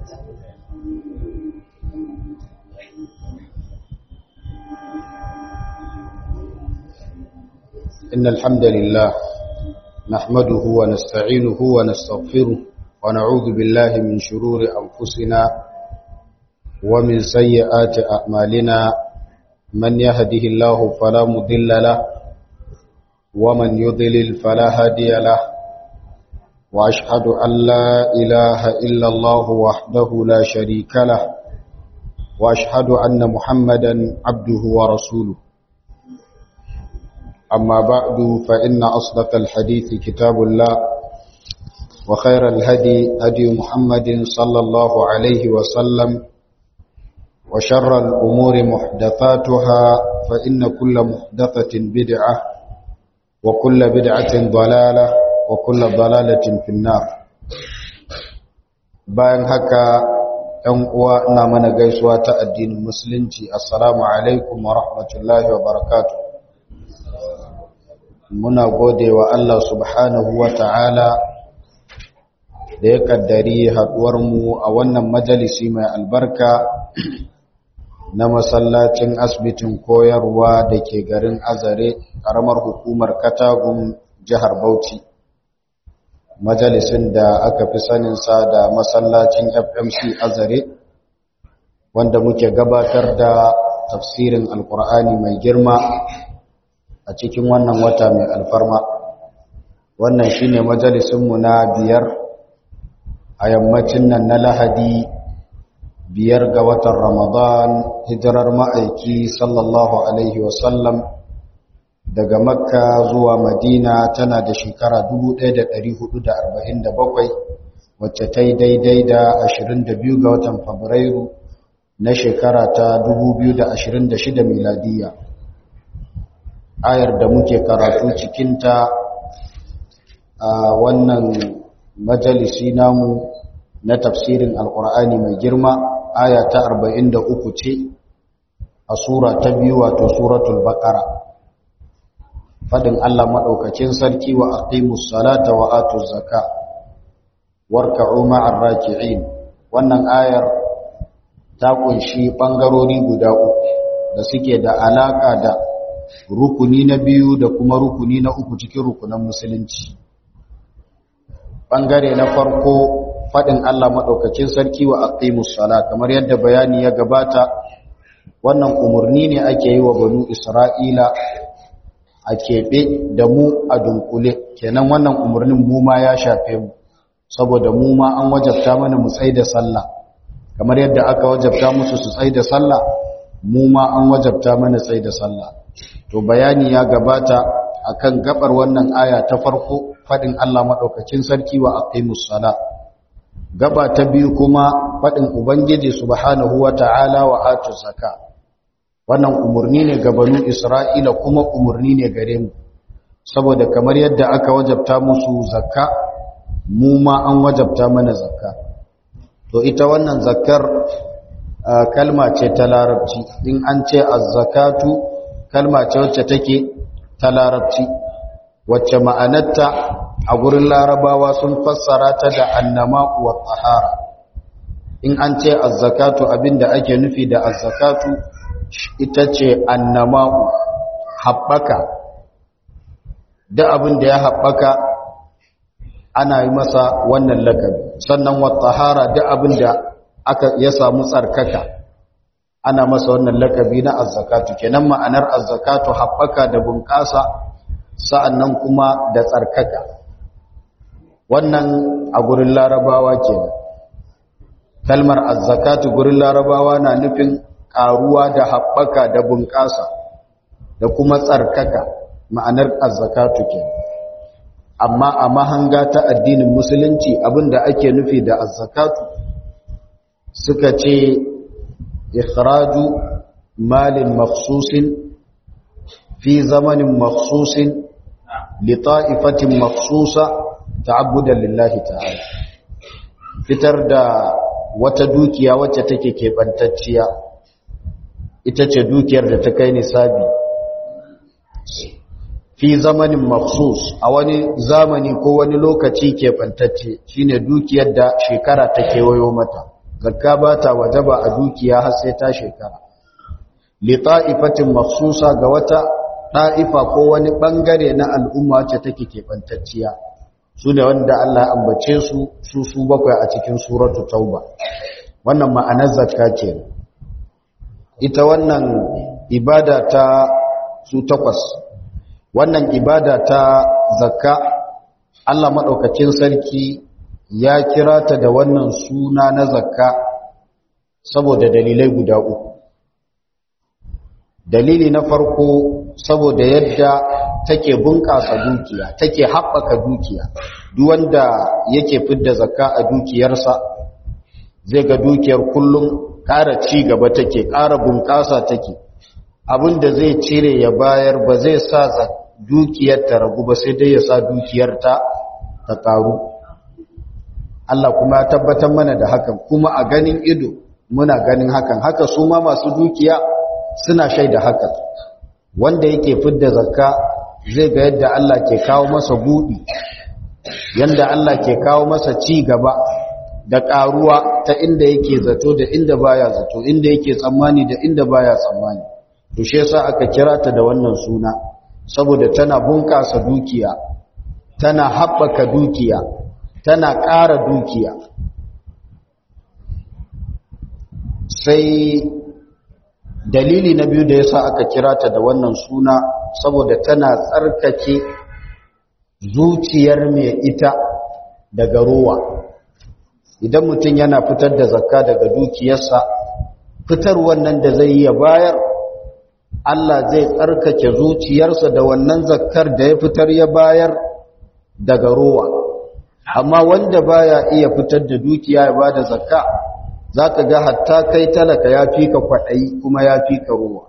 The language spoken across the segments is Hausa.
إن الحمد لله نحمده ونستعينه ونستغفره ونعوذ بالله من شرور أنفسنا ومن سيئات أعمالنا من يهده الله فلا مضل له ومن يضلل فلا هادي له وأشهد أن لا إله إلا الله وحده لا شريك له وأشهد أن محمدا عبده ورسوله أما بعد فإن أصدق الحديث كتاب الله وخير الهدي هدي محمد صلى الله عليه وسلم وشر الأمور محدثاتها فإن كل محدثة بدعة وكل بدعة ضلالة وكل ضلالة في النار bayan haka ‘yan uwa ina mana gaisuwa ta addinin musulunci assalamu alaikum wa rahmatullahi wa barakatuh muna gode wa Allah subhanahu wa ta'ala da ya kaddari haɗuwarmu a wannan majalisi mai albarka na masallacin asibitin koyarwa da ke garin azare ƙaramar hukumar katagun jihar bauchi majalisin da aka fi saninsa da masallacin fmc azare wanda muke gabatar da tafsirin alkur'ani mai girma a cikin wannan wata mai alfarma wannan shine majalisinmu na biyar a yammacin nan na lahadi biyar ga watan ramadan hijirar ma'aiki sallallahu alaihi wasallam daga makka zuwa madina tana da shekara 1447 wacce ta yi daidai da 22 ga watan fabrairu na shekara ta 2026 miladiyya ayar da muke karatu cikinta a wannan majalisi namu na tafsirin alkur'ani mai girma aya ta 43 ce a sura ta biyu wato suratul baqara fadin Allah madaukakin sarki wa aqimus salata wa atuz zaka warka'u ma'ar raki'in wannan ayar ta kunshi bangarori guda uku da suke da alaka da rukuni na biyu da kuma rukuni na uku cikin rukunan musulunci ɓangare na farko faɗin Allah maɗaukacin sarki wa aqimus sala kamar yadda bayani ya gabata wannan umarni ne ake yi wa banu isra'ila a keɓe da mu a dunkule kenan wannan umarnin mu ma ya shafe mu saboda mu ma an wajabta mana mu tsai da sallah kamar yadda aka wajabta musu su tsai da sallah mu ma an wajabta mana tsai da sallah to bayani ya gabata akan gabar wannan aya ta farko fadin Allah madaukakin sarki wa aqimus sala gaba ta biyu kuma fadin ubangiji subhanahu wataala wa atuz zakat wannan umurni ne ga banu isra'ila kuma umurni ne gare mu saboda kamar yadda aka wajabta musu zakka mu ma an wajabta mana zakka to ita wannan zakkar kalma ce ta larabci in an ce az-zakatu kalma ce wacce take ta larabci wacce ma'anarta a gurin larabawa sun fassara ta da annama wa tahara in an ce azzakatu abinda ake nufi da azzakatu ita ce annama haɓaka da abin da ya haɓaka ana yi masa wannan lakabi sannan wa tahara da abin da aka ya samu tsarkaka ana masa wannan lakabi na azzakatu kenan ma'anar azzakatu haɓaka da bunƙasa sa'annan kuma da tsarkaka wannan a gurin larabawa kenan kalmar azzakatu gurin larabawa na nufin ƙaruwa da haɓaka da bunƙasa da kuma tsarkaka ma'anar azzakatu kenan amma a mahanga ta addinin musulunci abinda ake nufi da azzakatu suka ce إخراج مال مخصوص في زمن مخصوص لطائفة مخصوصة تعبدا لله تعالى fitar da wata dukiya wacce take keɓantacciya ita ce dukiyar da ta kai nisabi fi zamanin maksus a wani zamani ko wani lokaci keɓantacce shine dukiyar da shekara ta kewayo mata zakka ba ta wajaba a dukiya har sai ta shekara li ta'ifatin makhsusa ga wata ta'ifa ko wani bangare na al'umma wacce take kebantacciya su ne wanda Allah ya ambace su su su bakwai a cikin suratu tauba wannan ma'anar zakka ce ita wannan ibada ta su takwas wannan ibada ta zakka Allah madaukakin sarki ya kira ta da wannan suna na zakka saboda dalilai guda uku dalili na farko saboda yadda take bunƙasa dukiya take haɓaka dukiya duk wanda yake fidda zakka a dukiyarsa zai ga dukiyar kullum ƙara ci gaba take ƙara bunƙasa take abinda zai cire ya bayar ba zai sa dukiyar ta ragu ba sai dai ya sa dukiyar ta ta ƙaru Allah kuma ya tabbatar mana da hakan kuma a ganin ido muna ganin hakan haka su ma masu dukiya suna shaida hakan wanda yake fidda zakka zai ga yadda Allah ke kawo masa buɗi yanda Allah ke kawo masa ci gaba da ƙaruwa ta inda yake zato da inda baya zato inda yake tsammani da inda baya tsammani to shi yasa aka kira ta da wannan suna saboda tana bunƙasa dukiya tana haɓaka dukiya tana ƙara dukiya sai dalili na biyu da yasa aka kira ta da wannan suna saboda tana tsarkake zuciyar mai ita daga ruwa idan mutum yana fitar da zakka daga dukiyarsa fitar wannan da zai yi bayar Allah zai tsarkake zuciyarsa da wannan zakkar da ya fitar ya bayar daga ruwa amma wanda baya iya fitar da dukiya ya bada zakka zaka ga hatta kai talaka ya fi ka kwaɗayi kuma ya fi ka ruwa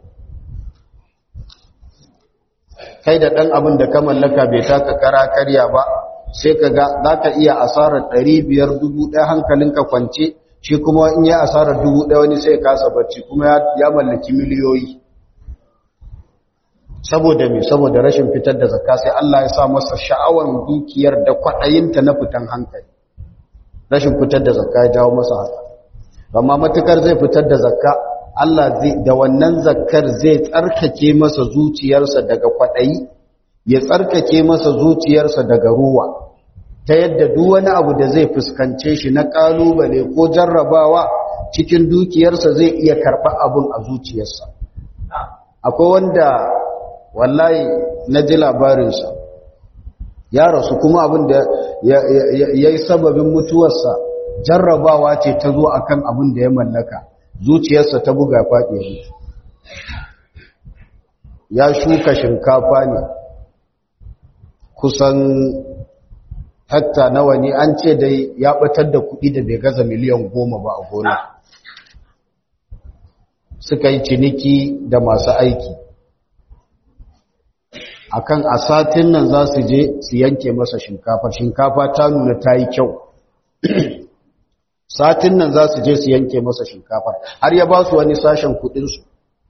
kai da ɗan abin da ka mallaka bai taka kara karya ba sai ka ga za ka iya asarar ɗari biyar dubu ɗaya hankalinka kwance shi kuma in yi asarar dubu ɗaya wani sai kasa bacci kuma ya mallaki miliyoyi saboda me saboda rashin fitar da zakka sai Allah ya sa masa sha'awar dukiyar da kwaɗayinta na fitan hankali rashin fitar da zakka ya jawo masa haka amma matukar zai fitar da zakka Allah zai da wannan zakkar zai tsarkake masa zuciyarsa daga kwaɗayi ya tsarkake masa zuciyarsa daga ruwa ta yadda duk wani abu da zai fuskance shi na ƙalubale ko jarrabawa cikin dukiyarsa zai iya karɓa abun a zuciyarsa akwai wanda wallahi na ji labarinsa ya rasu kuma abin da ya yi sababin mutuwarsa jarrabawa ce ta zo akan abin da ya mallaka zuciyarsa ta buga faɗi mutu ya shuka shinkafa ne kusan hatta nawa ne an ce dai ya batar da kuɗi da bai gaza miliyan goma ba a gona suka yi ciniki da masu aiki akan a satin nan za su je su yanke masa shinkafa shinkafa ta nuna ta yi kyau satin nan za su je su yanke masa shinkafar har ya ba su wani sashen kudinsu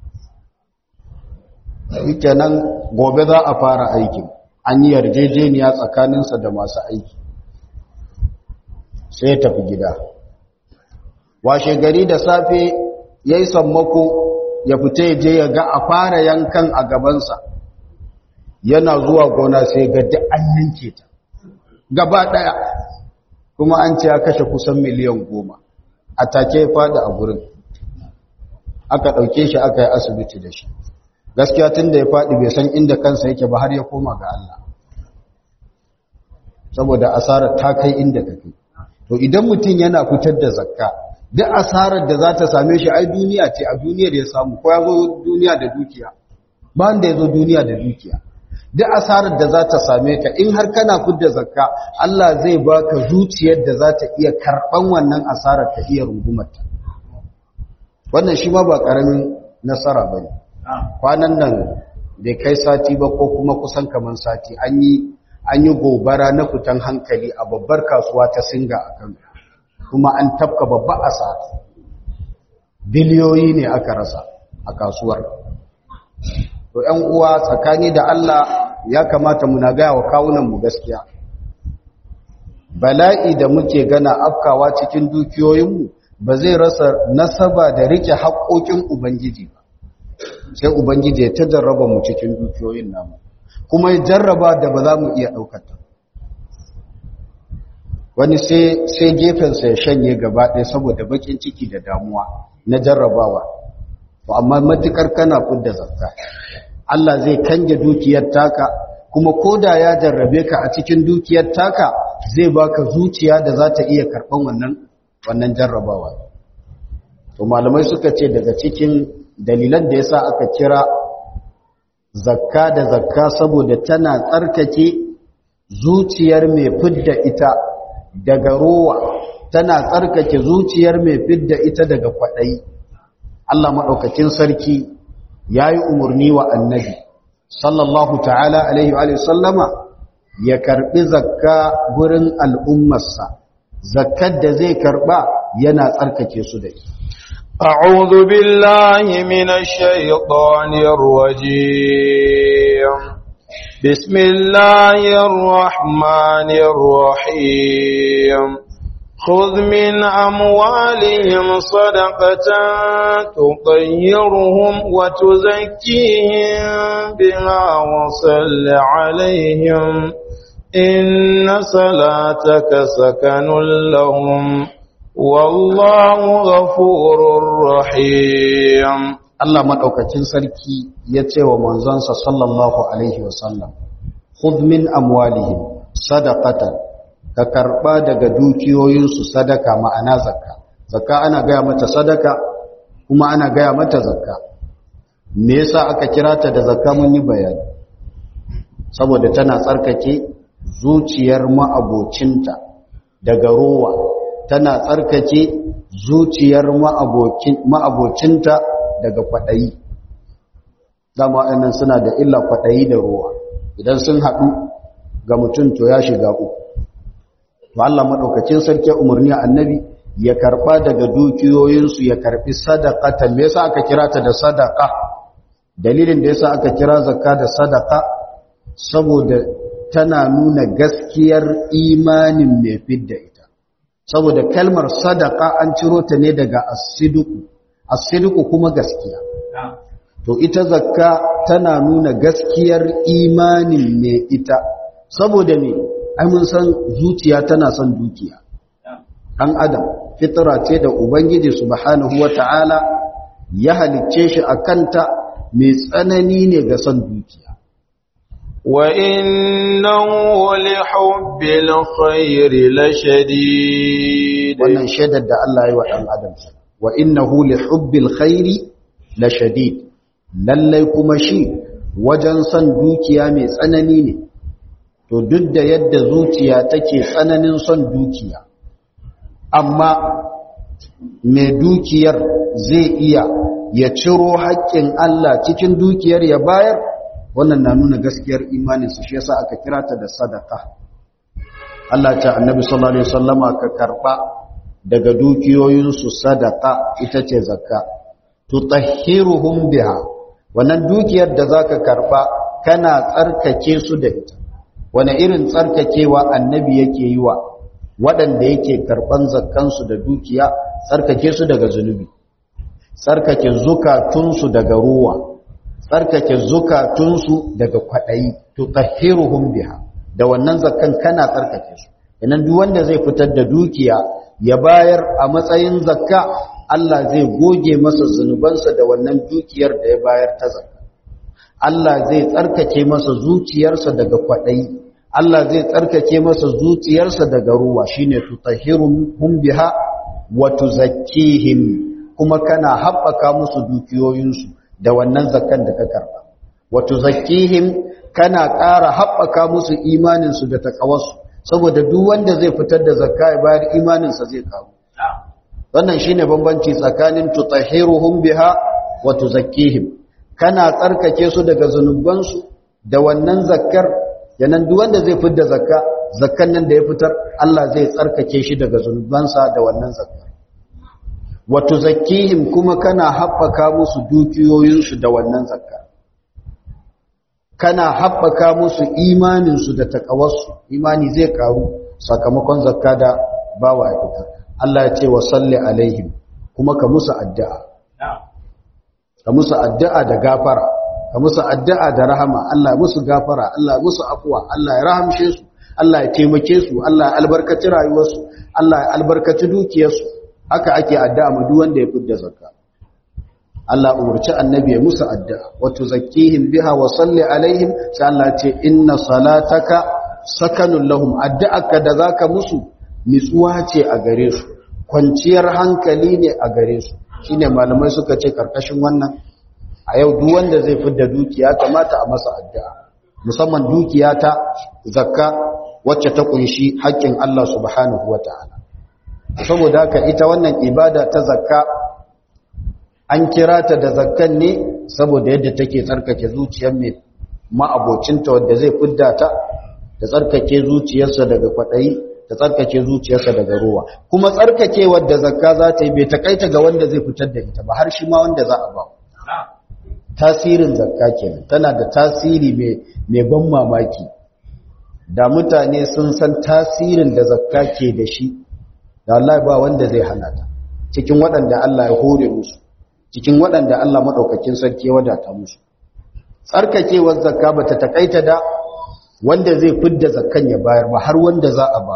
nan gobe za a fara aikin an yi yarjejeniya tsakaninsa da masu aiki sai ya tafi gida washe gari da safe ya yi sammako ya fita ya je ya ga a fara yankan a gabansa yana zuwa gona sai ga duk an yanke ta gaba ɗaya kuma an ce ya kashe kusan miliyan goma a take fada a gurin aka ɗauke shi aka yi asibiti da shi gaskiya tun da ya faɗi bai san inda kansa yake ba har ya koma ga Allah saboda asarar ta kai inda ta kai to idan mutum yana fitar da zakka duk asarar da za ta same shi ai duniya ce a duniyar ya samu ko ya zo duniya da dukiya ba wanda ya zo duniya da dukiya duk asarar da za ta same ka in har kana fitar zakka Allah zai baka zuciyar da za ta iya karɓan wannan asarar ta iya rungumarta wannan shi ma ba ƙaramin nasara ba ne kwanan nan bai kai sati ba ko kuma kusan kaman sati an yi an yi gobara na fitan hankali a babbar kasuwa ta singa a kan kuma an tafka babba asara biliyoyi ne aka rasa a kasuwar to ‘yan uwa tsakani da Allah ya kamata muna gaya wa kawunanmu gaskiya bala'i da muke gana afkawa cikin dukiyoyinmu ba zai rasa nasaba da rike haƙoƙin ubangiji ba sai ubangiji ya ta jarraba mu cikin dukiyoyin namu kuma ya jarraba da ba za mu iya ɗaukata wani sai gefensa ya shanye gaba ɗaya saboda baƙin ciki da damuwa na jarrabawa to amma matukar kana fudda zakka Allah zai kange dukiyar taka kuma koda ya jarrabe ka a cikin dukiyar taka zai baka zuciya da za ta iya karɓan wannan wannan jarrabawa to malamai suka ce daga cikin dalilan da yasa aka kira zakka da zakka saboda tana tsarkake zuciyar mai fidda ita daga rowa tana tsarkake zuciyar mai fidda ita daga kwaɗayi Allah maɗaukakin sarki ya yi umarni wa annabi sallallahu ta'ala alaihi wa sallama ya karɓi zakka gurin al'ummarsa zakkar da zai karɓa yana tsarkake su da ita أعوذ بالله من الشيطان الرجيم بسم الله الرحمن الرحيم خذ من أموالهم صدقة تطيرهم وتزكيهم بها وصل عليهم إن صلاتك سكن لهم والله غفور رحيم Allah maɗaukacin sarki ya ce wa manzonsa sallallahu Alaihi wasallam, Khudh min amwalihim sadaqatan ka karɓa daga dukiyoyinsu sadaka ma'ana zakka. Zakka ana gaya mata sadaka kuma ana gaya mata zakka. Me yasa aka kira ta da zakka mun yi bayani? Saboda tana tsarkake zuciyar ma'abocinta daga rowa, tana tsarkake zuciyar ma'abocinta daga kwaɗayi dama ɗannan suna da illa kwaɗayi da ruwa idan sun haɗu ga mutum to ya shiga uku to Allah maɗaukacin sarki umarni annabi ya karɓa daga dukiyoyinsu ya karɓi sadaqatan me yasa aka kira ta da sadaqa dalilin da yasa aka kira zakka da sadaqa saboda tana nuna gaskiyar imanin mai fidda ita saboda kalmar sadaqa an ciro ta ne daga as-sidqu as-sidqu kuma gaskiya to ita zakka tana nuna gaskiyar imanin me ita saboda me ai mun san zuciya tana son dukiya dan adam fitra ce da ubangiji subhanahu wataala ya halicce shi akanta mai tsanani ne ga son dukiya wa innahu li hubbil khairi lashadid wannan shaidar da Allah ya yi wa dan adam wa innahu li hubbil khairi la shadid lallai kuma shi wajen son dukiya mai tsanani ne to duk da yadda zuciya take tsananin son dukiya amma mai dukiyar zai iya ya ciro haƙƙin Allah cikin dukiyar ya bayar wannan na nuna gaskiyar imaninsa shi yasa aka kira ta da sadaka Allah ta annabi sallallahu alaihi wasallama ka karba daga dukiyoyinsu sadaka ita ce zakka tutahhiruhum biha wannan dukiyar da zaka karba kana tsarkake su da ita wani irin tsarkakewa annabi yake yi wa waɗanda yake karban zakkansu da dukiya tsarkake su daga zunubi tsarkake zukatunsu daga ruwa tsarkake zukatunsu daga kwaɗayi tutahhiruhum biha da wannan zakkan kana tsarkake su idan duk wanda zai fitar da dukiya ya bayar a matsayin zakka Allah zai goge masa zunubansa da wannan dukiyar da ya bayar ta zakka Allah zai tsarkake masa zuciyarsa daga kwaɗayi Allah zai tsarkake masa zuciyarsa daga ruwa shine tutahhiruhum biha wa tuzakkihim kuma kana haɓaka musu dukiyoyinsu da wannan zakkan da ka karba wa tuzakkihim kana ƙara haɓaka musu imaninsu da takawarsu saboda duk wanda zai fitar da zakka ya bayar imaninsa zai karu wannan shine bambanci tsakanin tutahhiruhum biha wa tuzakkihim kana tsarkake su daga zanubansu da wannan zakkar yanan duk wanda zai fitar da zakka zakkan nan da ya fitar Allah zai tsarkake shi daga zanubansa da wannan zakkar wa tuzakkihim kuma kana haɓaka musu dukiyoyinsu da wannan zakka kana haɓaka musu imaninsu da takawarsu imani zai karu sakamakon zakka da bawa ya fitar Allah ya ce wa salli alaihim kuma ka musu addu'a ka musu addu'a da gafara ka musu addu'a da rahama Allah musu gafara Allah musu afuwa Allah ya rahamshe su Allah ya taimake su Allah ya albarkaci rayuwarsu Allah ya albarkaci dukiyarsu haka ake addu'a ma duk wanda ya fidda zakka Allah umarci annabi ya musu addu'a wa tuzakkihim biha wa salli alaihim sai Allah ya ce inna salataka sakanun lahum addu'arka da zaka musu nitsuwa ce a gare su kwanciyar hankali ne a gare su shine malamai suka ce karkashin wannan a yau duk wanda zai fidda dukiya kamata a masa addu'a musamman dukiya ta zakka wacce ta kunshi haƙƙin Allah subhanahu wata'ala saboda haka ita wannan ibada ta zakka an kira ta da zakkan ne saboda yadda take tsarkake zuciyar mai ma'abocinta wanda zai fidda ta da tsarkake zuciyarsa daga kwaɗayi da tsarkake zuciyarsa daga ruwa kuma tsarkake wadda zakka za ta yi bai takaita ga wanda zai fitar da ita ba har shi ma wanda za a ba tasirin zakka kenan tana da tasiri mai ban mamaki da mutane sun san tasirin da zakka ke da shi da Allah ba wanda zai hana ta cikin waɗanda Allah ya hore musu cikin waɗanda Allah maɗaukakin sarki ya wadata musu tsarkakewar zakka ba ta takaita da wanda zai fidda zakkan ya bayar ba har wanda za a ba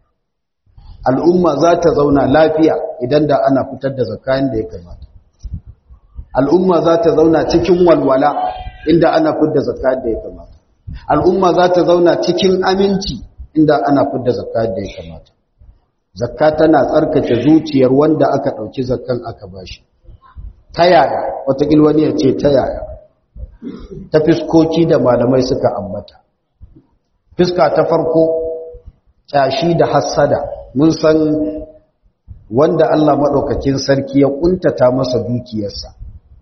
al'umma za ta zauna lafiya idan da ana fitar da zakka yadda ya kamata al'umma za ta zauna cikin walwala inda ana fidda zakka yadda ya kamata al'umma za ta zauna cikin aminci inda ana fidda zakka yadda ya kamata zakka tana tsarkake zuciyar wanda aka ɗauki zakkan aka bashi ta yaya watakil wani ya ce ta yaya ta fiskoki da malamai suka ambata fiska ta farko kyashi da hassada mun san wanda Allah maɗaukakin sarki ya ƙuntata masa dukiyarsa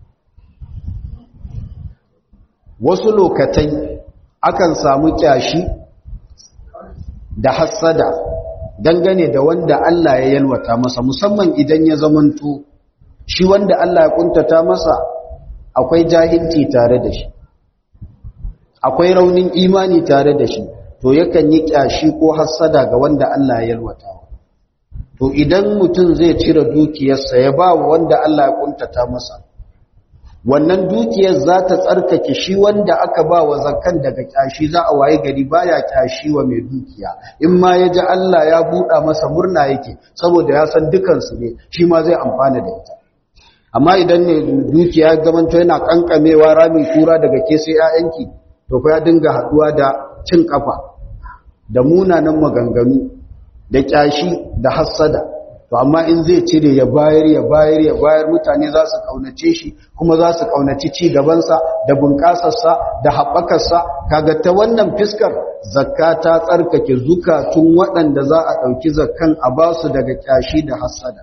wasu lokatai akan samu kyashi da hassada dangane da wanda Allah ya yalwata masa musamman idan ya zamanto shi wanda Allah ya kuntata masa akwai jahilci tare da shi akwai raunin imani tare da shi to yakan yi kyashi ko hassada ga wanda Allah ya yalwata to idan mutum zai cire dukiyarsa ya ba wanda Allah ya kuntata masa wannan dukiyar za ta tsarkake shi wanda aka ba wa zakan daga kyashi za a waye gari baya kyashi wa mai dukiya in ma ya ji Allah ya buɗa masa murna yake saboda ya san dukansu ne shi ma zai amfana da ita amma idan ne dukiya gamanto yana kankamewa rami kura daga ke sai 'ya'yanki to fa ya dinga haɗuwa da cin kafa da munanan maganganu da kyashi da hassada to amma in zai cire ya bayar ya bayar ya bayar mutane za su kaunace shi kuma za su kaunaci ci gabansa da bunƙasarsa da haɓakarsa kaga ta wannan fiskar zakka ta tsarkake zukatun waɗanda za a ɗauki zakkan a ba su daga kyashi da hassada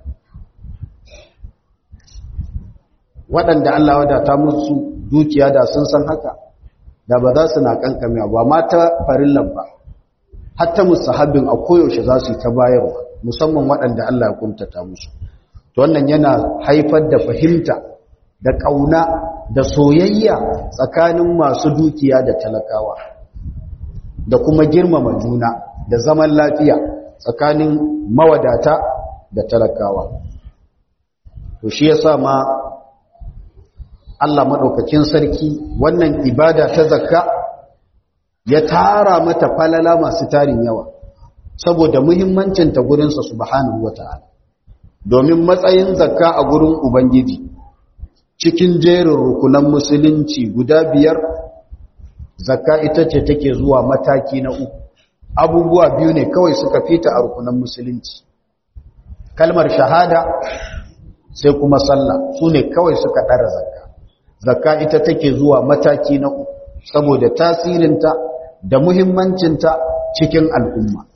waɗanda Allah wadata musu dukiya da sun san haka da ba za su na kankame ba ma ta farillan ba hatta musahabin a koyaushe za su yi ta bayarwa musamman waɗanda Allah ya kuntata musu to wannan yana haifar da fahimta da ƙauna da soyayya tsakanin masu dukiya da talakawa da kuma girmama juna da zaman lafiya tsakanin mawadata da talakawa to shi yasa ma Allah madaukakin sarki wannan ibada ta zakka ya tara mata falala masu tarin yawa saboda muhimmancinta gurinsa subhanahu wata'ala domin matsayin zakka a gurin ubangiji cikin jerin rukunan musulunci guda biyar zakka ita ce take zuwa mataki na uku abubuwa biyu ne kawai suka fita a rukunan musulunci kalmar shahada sai kuma sallah su ne kawai suka ɗara zakka zakka ita take zuwa mataki na uku saboda tasirinta da muhimmancinta cikin al'umma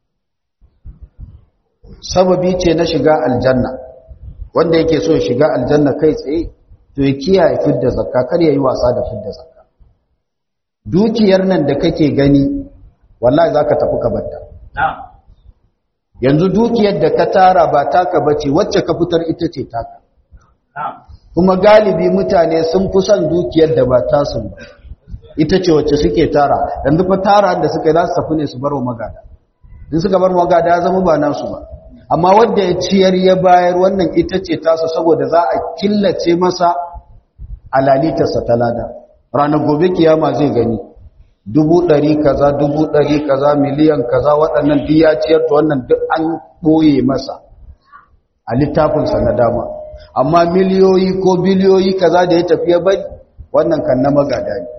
sababi ce na shiga aljanna wanda yake so shiga aljanna kai tsaye to ya kiyaye fidda zakka kar ya yi wasa da fidda zakka dukiyar nan da kake gani wallahi zaka tafi ka batta yanzu dukiyar da ka tara ba taka bace wacce ka fitar ita ce taka kuma galibi mutane sun fi son dukiyar da ba tasu ba ita ce wacce suke tara yanzu fa tara da suka yi za su tafi ne su bar wa magada in suka bar magada ya zama ba nasu ba amma wanda ya ciyar ya bayar wannan ita ce tasa saboda za a killace masa alalitarsa ta lada ranar gobe kiyama zai gani dubu ɗari kaza dubu ɗari kaza miliyan kaza waɗannan duk ya ciyar da wannan duk an ɓoye masa a littafinsa na dama amma miliyoyi ko biliyoyi kaza da ya tafi ya bari wannan kan na magada ne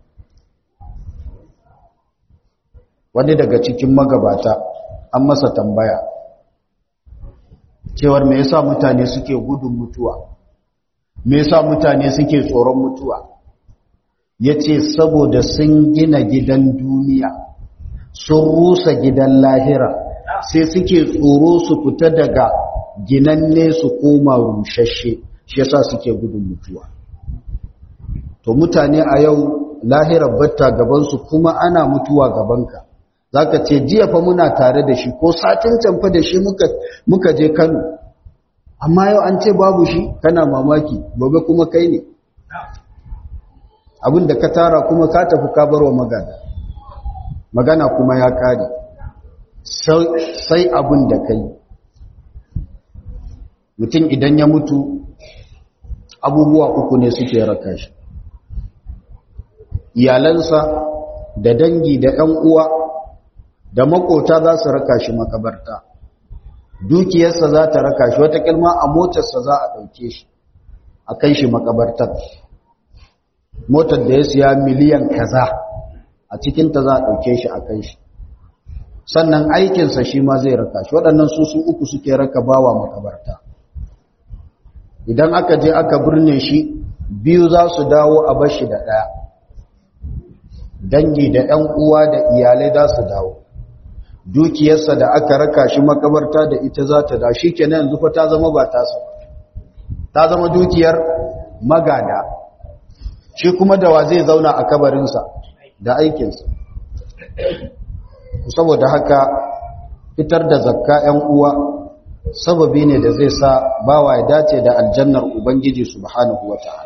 wani daga cikin magabata an masa tambaya cewar me yasa mutane suke gudun mutuwa me yasa mutane suke tsoron mutuwa yace saboda sun gina gidan duniya sun rusa gidan lahira sai suke tsoro su fita daga ginanne su koma rushashe shi yasa suke gudun mutuwa to mutane a yau lahirar batta gabansu kuma ana mutuwa gabanka zaka ce jiya fa muna tare da shi ko satin can fa da shi muka muka je Kano amma yau an ce babu shi kana mamaki gobe kuma kai ne abin da ka tara kuma ka tafi ka barwa magana magana kuma ya kare sai abin da kai mutum idan ya mutu abubuwa uku ne suke raka shi iyalansa da dangi da 'yan uwa da makota za su raka shi makabarta dukiyarsa za ta raka shi wata kilma a motarsa za a ɗauke shi a kai shi makabartar motar da ya siya miliyan kaza a cikinta za a ɗauke shi a kai shi sannan aikinsa shi ma zai raka shi waɗannan su su uku suke raka bawa makabarta idan aka je aka birne shi biyu za su dawo a bashi da ɗaya dangi da ‘yan uwa da iyalai za su dawo dukiyarsa da aka raka shi makabarta da ita za ta da shi kenan yanzu fa ta zama ba tasa ta zama dukiyar magada shi kuma da wa zai zauna a kabarinsa da aikinsa saboda haka fitar da zakka ‘yan uwa sababi ne da zai sa bawa ya dace da aljannar ubangiji subhanahu wa ta'ala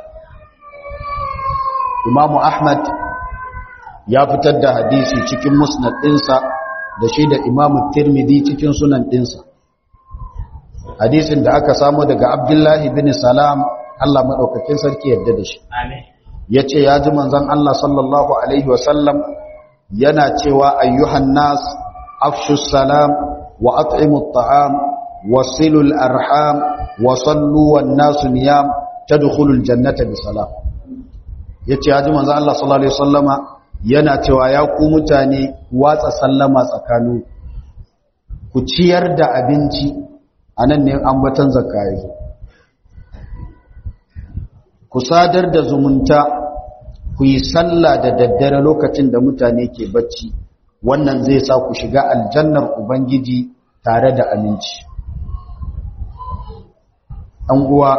imamu ahmad ya fitar da hadisi cikin musnad ɗinsa da shi da imamu tirmidhi cikin sunan ɗinsa hadisin da aka samu daga abdullahi bin salam Allah maɗaukakin sarki yadda da shi ya ce ya ji manzan Allah sallallahu Alaihi wasallam yana cewa ayyuhan nas afshus salam wa at'imu ta'am wa silul arham wa sallu wan nasu niyam tadkhulul jannata bi salam yace ya ji manzan Allah sallallahu Alaihi wasallama yana cewa ya ku mutane watsa sallama tsakanin ku ciyar da abinci a nan ne ambatan zakayi ku sadar da zumunta ku yi sallah da daddare lokacin da mutane ke bacci wannan zai sa ku shiga aljannar ubangiji tare da aminci an uwa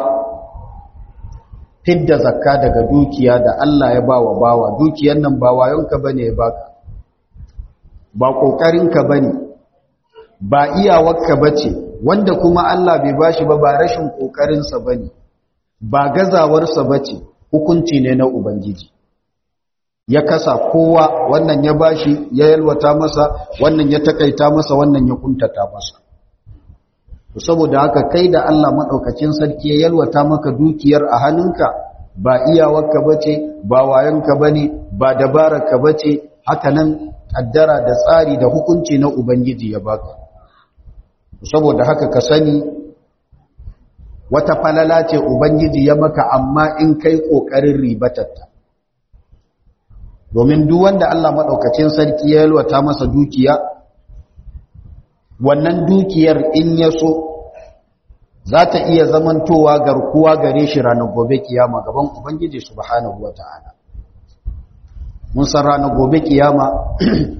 fidda zakka daga dukiya da Allah ya bawa bawa dukiyar nan ba wayonka bane ya baka ba kokarinka bane ba iyawarka bace wanda kuma Allah bai bashi ba ba rashin kokarinsa bane ba gazawarsa bace hukunci ne na ubangiji ya kasa kowa wannan ya bashi ya yalwata masa wannan ya takaita masa wannan ya kuntata masa saboda haka kai da Allah madaukakin sarki ya yalwata maka dukiyar a hannunka ba iyawarka bace ba wayonka bane ba dabararka bace haka nan kaddara da tsari da hukunci na ubangiji ya baka saboda haka ka sani wata falala ce ubangiji ya maka amma in kai kokarin ribatatta domin duk wanda Allah madaukakin sarki ya yalwata masa dukiya wannan dukiyar in ya so za ta iya zamantowa garkuwa gare shi ranar gobe kiyama gaban ubangiji subhanahu wata'ala mun san ranar gobe kiyama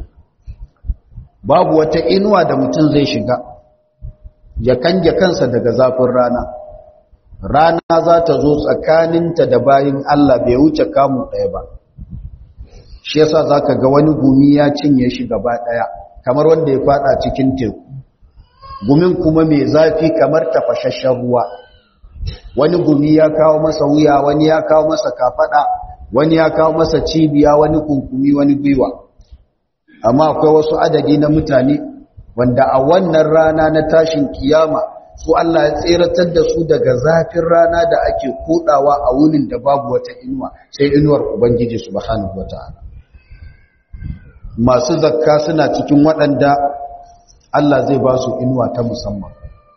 babu wata inuwa da mutum zai shiga ya kange kansa daga zafin rana rana za ta zo tsakaninta da bayin Allah bai wuce kamun ɗaya ba shi yasa zaka ga wani gumi ya cinye shi gaba ɗaya kamar wanda ya fada cikin teku gumin kuma mai zafi kamar tafashashen ruwa wani gumi ya kawo masa wuya wani ya kawo masa kafada wani ya kawo masa cibiya wani kunkumi wani gwiwa amma akwai wasu adadi na mutane wanda a wannan rana na tashin kiyama su Allah ya tseratar da su daga zafin rana da ake kodawa a wunin da babu wata inuwa sai inuwar ubangiji subhanahu wataala masu zakka suna cikin waɗanda Allah zai ba su inuwa ta musamman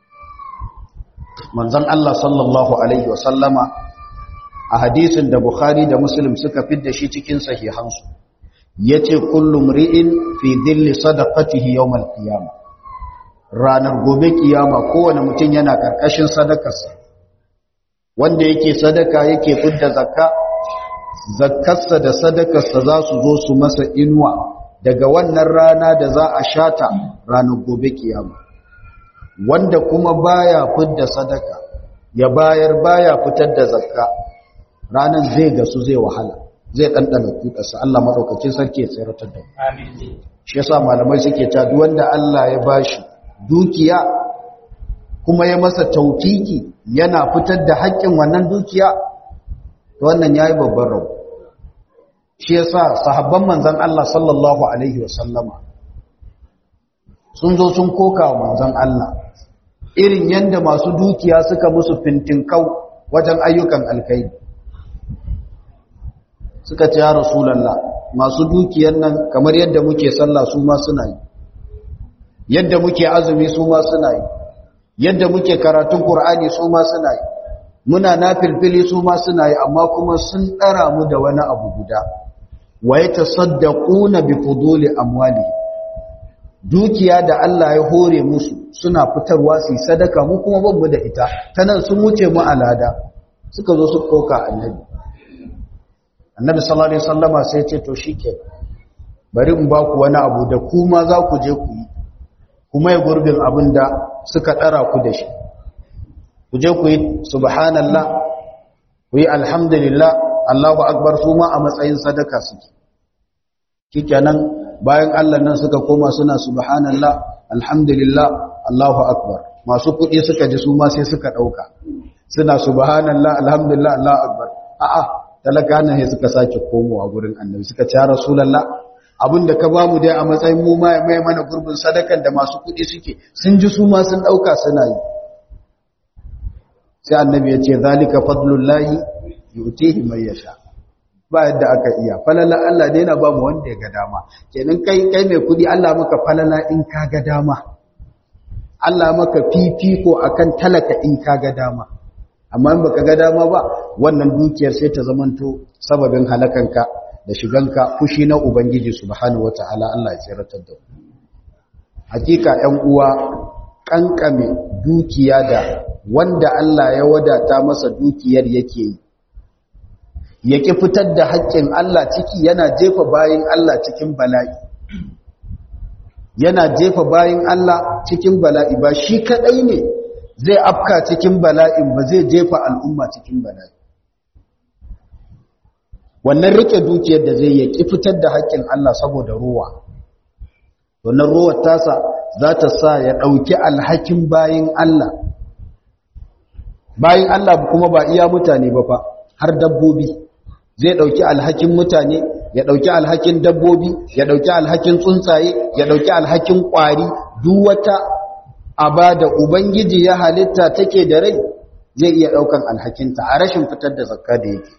manzon Allah sallallahu alaihi wasallama a hadisin da Bukhari da Muslim suka fidda shi cikin sahihansu yace kullu mri'in fi dhilli sadaqatihi yawm al-qiyamah ranar gobe kiyama kowane mutum yana karkashin sadakarsa wanda yake sadaka yake fidda zakka zakkarsa da sadakarsa za su zo su masa inuwa daga wannan rana da za a shata ranar gobe kiyama wanda kuma baya fidda sadaka ya bayar baya fitar da zakka ranar zai gasu zai wahala zai ɗanɗana kuɗarsa Allah maɗaukakin sarki ya tseratar da mu shi yasa malamai suke ta duk wanda Allah ya bashi dukiya kuma ya masa tautiki yana fitar da haƙƙin wannan dukiya to wannan yayi babban rabu shi yasa sahabban manzon Allah sallallahu alaihi wasallama sun zo sun koka wa manzon Allah irin yanda masu dukiya suka musu fintinkau wajen ayyukan alkhairi suka ce ya rasulallah masu dukiyar nan kamar yadda muke sallah su ma suna yi yadda muke azumi su ma suna yi yadda muke karatun qur'ani su ma suna yi muna nafilfili su ma suna yi amma kuma sun dara mu da wani abu guda wa yatasaddaquna bi fuduli amwali dukiya da Allah ya hore musu suna fitarwa su sadaka mu kuma babu da ita tanan sun wuce mu alada suka zo su koka annabi annabi sallallahu alaihi wasallama sai ce to shike bari in ba ku wani abu da kuma za ku je ku yi kuma ya gurbin abin da suka dara ku da shi ku je ku yi subhanallah ku yi alhamdulillah Allahu akbar su ma a matsayin sadaka suke kikenan bayan Allah nan suka koma suna subhanallah alhamdulillah Allahu akbar masu kuɗi suka ji su ma sai suka ɗauka suna subhanallah alhamdulillah Allahu akbar a'a talaka nan sai suka sake komowa gurin annabi suka ce rasulullah abinda ka bamu dai a matsayin mu mai mai mana gurbin sadakan da masu kudi suke sun ji su ma sun dauka suna yi sai annabi ya ce zalika fadlullahi yutihi man yasha ba yadda aka iya falala Allah dai yana ba mu wanda ya ga dama kenan kai kai mai kudi Allah maka falala in ka ga dama Allah maka fifiko akan talaka in ka ga dama amma in baka ga dama ba wannan dukiyar sai ta zamanto sababin halakanka da shiganka fushi na ubangiji subhanahu wataala Allah ya tsiratar da hakika 'yan uwa kankame dukiya da wanda Allah ya wadata masa dukiyar yake yi yake fitar da haƙƙin Allah ciki yana jefa bayin Allah cikin bala'i yana jefa bayin Allah cikin bala'i ba shi kadai ne zai afka cikin bala'in ba zai jefa al'umma cikin bala'i wannan rike dukiyar da zai yaki fitar da haƙƙin Allah saboda ruwa wannan ruwar tasa za ta sa ya ɗauki alhakin bayin Allah bayin Allah kuma ba iya mutane ba fa har dabbobi zai ɗauki alhakin mutane ya ɗauki alhakin dabbobi ya ɗauki alhakin tsuntsaye ya ɗauki alhakin ƙwari duk wata aba da ubangiji ya halitta take da rai zai iya ɗaukan alhakinta a rashin fitar da zakka da yake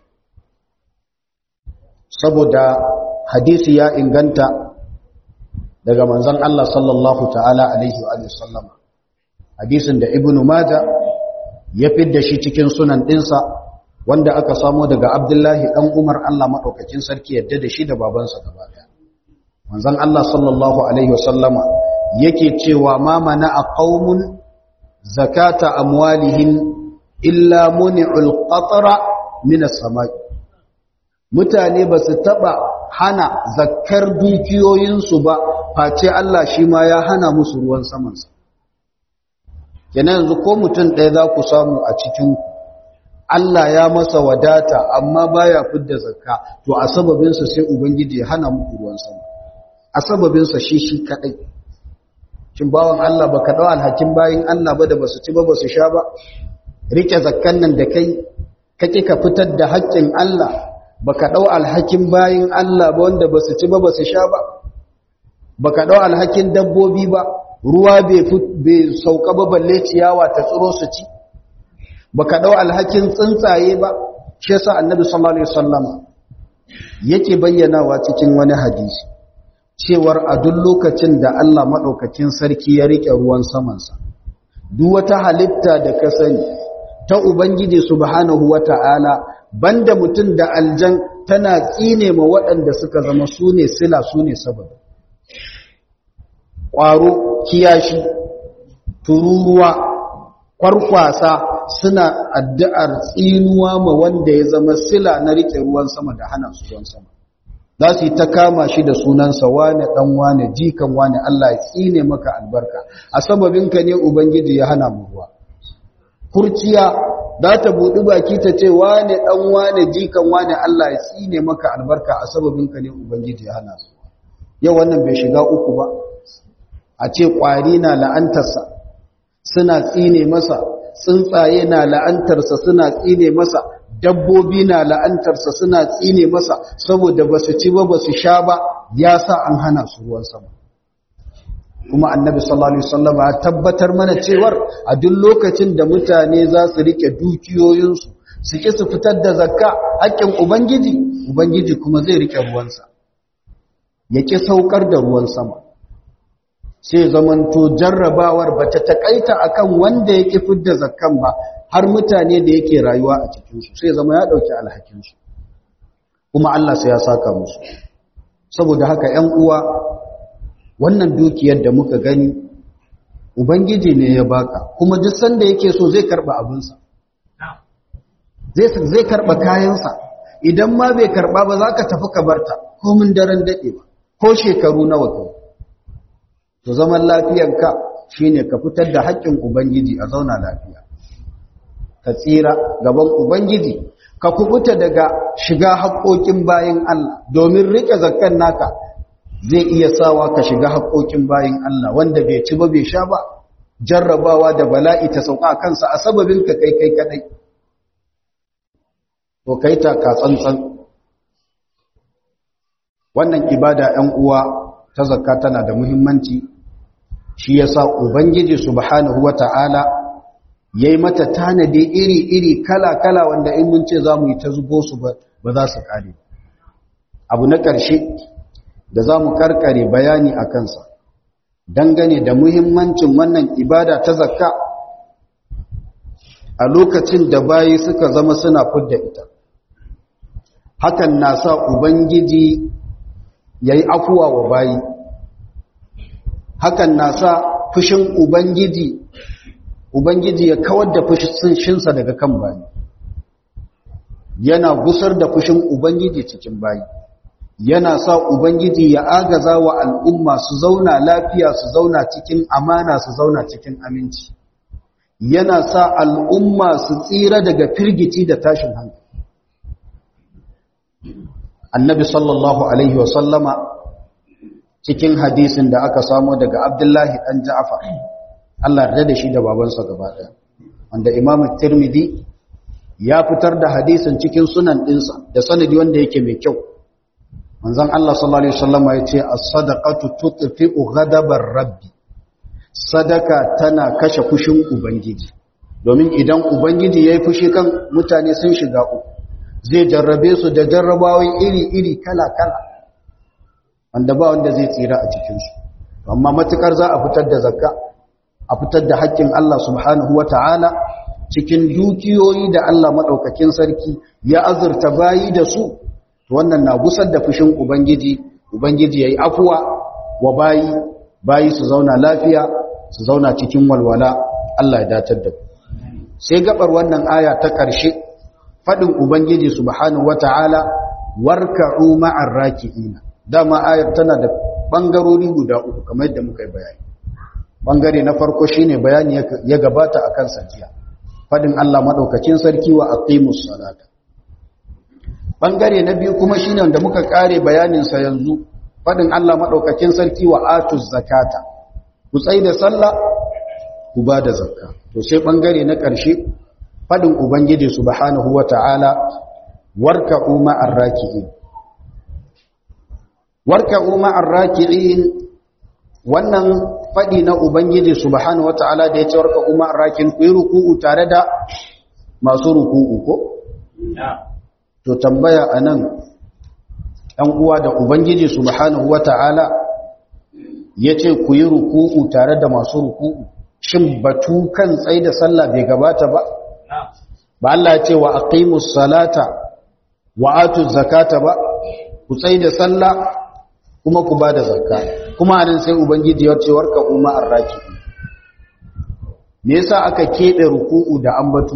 saboda hadisi ya inganta daga manzon Allah sallallahu ta'ala alaihi wa sallam hadisin da ibnu maja ya fidda shi cikin sunan ɗinsa wanda aka samo daga abdullahi ɗan umar Allah maɗaukakin sarki yadda da shi da babansa gaba ɗaya manzon Allah sallallahu alaihi wa sallama yake cewa ma mana a qaumun zakata amwalihim illa muni'ul qatra min as-sama'i mutane ba su taba hana zakkar dukiyoyinsu ba face Allah shi ma ya hana musu ruwan samansa kenan yanzu ko mutum ɗaya za ku samu a cikin Allah ya masa wadata amma baya fidda zakka to a sababinsa sai ubangiji ya hana muku ruwan sama a sababinsa shi shi kadai shin bawan Allah baka dau alhakin bayin Allah ba da basu ci ba basu sha ba rike zakkan nan da kai kake ka fitar da haƙƙin Allah baka dau alhakin bayin Allah ba wanda basu ci ba basu sha ba baka dau alhakin dabbobi ba ruwa bai sauka ba balle ciyawa ta tsiro su ci baka dau alhakin tsuntsaye ba shi yasa annabi sallallahu alaihi wasallam yake bayyanawa cikin wani hadisi cewar a duk lokacin da Allah madaukakin sarki ya rike ruwan samansa duk wata halitta da ka sani ta ubangiji subhanahu wata'ala banda mutum da aljan tana tsine ma waɗanda suka zama sune sila sune sababi ƙwaro kiyashi tururuwa kwarkwasa suna addu'ar tsinuwa ma wanda ya zama sila na rike ruwan sama da hana su ruwan sama za su yi ta kama shi da sunansa wane ɗan wane jikan wane Allah ya tsine maka albarka a sababinka ne Ubangiji ya hana mu ruwa kurciya za ta buɗi baki ta ce wane ɗan wane jikan wane Allah ya tsine maka albarka a sababinka ne Ubangiji ya hana su yau wannan bai shiga uku ba a ce ƙwari na la'antarsa suna tsine masa tsuntsaye na la'antarsa suna tsine masa dabbobi na la'antarsa suna tsine masa saboda ba su ci ba ba su sha ba ya sa an hana su ruwan sama kuma annabi sallallahu alaihi wasallam ya tabbatar mana cewar a duk lokacin da mutane za su rike dukiyoyinsu su ki su fitar da zakka haƙƙin ubangiji ubangiji kuma zai rike ruwansa ya ki saukar da ruwan sama sai zamanto jarrabawar ba ta takaita akan wanda ya ƙi fidda zakkan ba har mutane da yake rayuwa a cikinsu sai zama ya ɗauki alhakinsu kuma Allah sai ya saka musu saboda haka ‘yan uwa wannan dukiyar da muka gani ubangiji ne ya baka kuma duk sanda yake so zai karɓa abinsa zai karɓa kayansa idan ma bai karɓa ba za ka tafi ka barta komin daren daɗe ba ko shekaru nawa kai to zaman lafiyanka shine ka fitar da haƙƙin ubangiji a zauna lafiya ka tsira gaban ubangiji ka kubuta daga shiga haƙƙoƙin bayin Allah domin rike zakkan naka zai iya sawa ka shiga haƙƙoƙin bayin Allah wanda bai ci ba bai sha ba jarrabawa da bala'i ta sauka kansa a sababin ka kai kai kadai to kai ta ka tsantsan wannan ibada 'yan uwa ta zakka tana da muhimmanci shi yasa ubangiji subhanahu wata'ala yayi mata tanadi iri-iri kala-kala wanda in mun ce zamu yi ta zubo su ba za su kare abu na ƙarshe da zamu karkare bayani a kansa dangane da muhimmancin wannan ibada ta zakka a lokacin da bayi suka zama suna fidda ita hakan na sa ubangiji yayi afuwa wa bayi hakan na sa fushin Ubangiji, Ubangiji ya kawar da fushinsa daga kan bayi, yana gusar da fushin Ubangiji cikin bayi, yana sa Ubangiji ya agaza wa al'umma su zauna lafiya su zauna cikin amana su zauna cikin aminci, yana sa al'umma su tsira daga firgici da tashin hankali. Annabi sallallahu Alaihi wasallama cikin hadisin da aka samo daga Abdullahi ɗan Ja'far Allah yarda da shi da babansa gaba ɗaya wanda Imam Tirmidhi ya fitar da hadisin cikin sunan ɗinsa da sanadi wanda yake mai kyau manzon Allah sallallahu alaihi wasallam ya ce as-sadaqatu tutfi'u ghadabar rabbi sadaka tana kashe fushin ubangiji domin idan ubangiji yayi fushi kan mutane sun shiga uku zai jarrabe su da jarrabawai iri-iri kala-kala wanda ba wanda zai tsira a cikinsu amma matukar za a fitar da zakka a fitar da haƙƙin Allah subhanahu wa ta'ala cikin dukiyoyi da Allah maɗaukakin sarki ya azurta bayi da su wannan na gusar da fushin Ubangiji Ubangiji ya yi afuwa wa bayi bayi su zauna lafiya su zauna cikin walwala Allah ya datar da sai gabar wannan aya ta ƙarshe faɗin Ubangiji subhanahu wa ta'ala warka'u ma'ar raki'ina dama ayar tana da bangarori guda uku kamar yadda muka yi bayani bangare na farko shine bayani ya gabata akan sajiya fadin Allah madaukakin sarki wa aqimus salata bangare na biyu kuma shine wanda muka kare bayanin sa yanzu fadin Allah madaukakin sarki wa atuz zakata ku tsai da sallah ku ba da zakka to sai bangare na karshe fadin ubangiji subhanahu wataala warka'u ma'ar raki'in warka'u ma'ar raki'in wannan faɗi na ubangiji subhanahu wata'ala da ya ce warka umar rakin ku yi ruku'u tare da masu ruku'u ko to tambaya anan ɗan uwa da ubangiji subhanahu wata'ala ya ce ku yi ruku'u tare da masu ruku'u shin batu kan tsaye da sallah bai gabata ba ba Allah ya ce wa aqimus salata wa atuz zakata ba ku tsaye da sallah kuma ku ba da zakka kuma anan sai ubangiji ya ce warka umma arraki me yasa aka kebe ruku'u da ambatu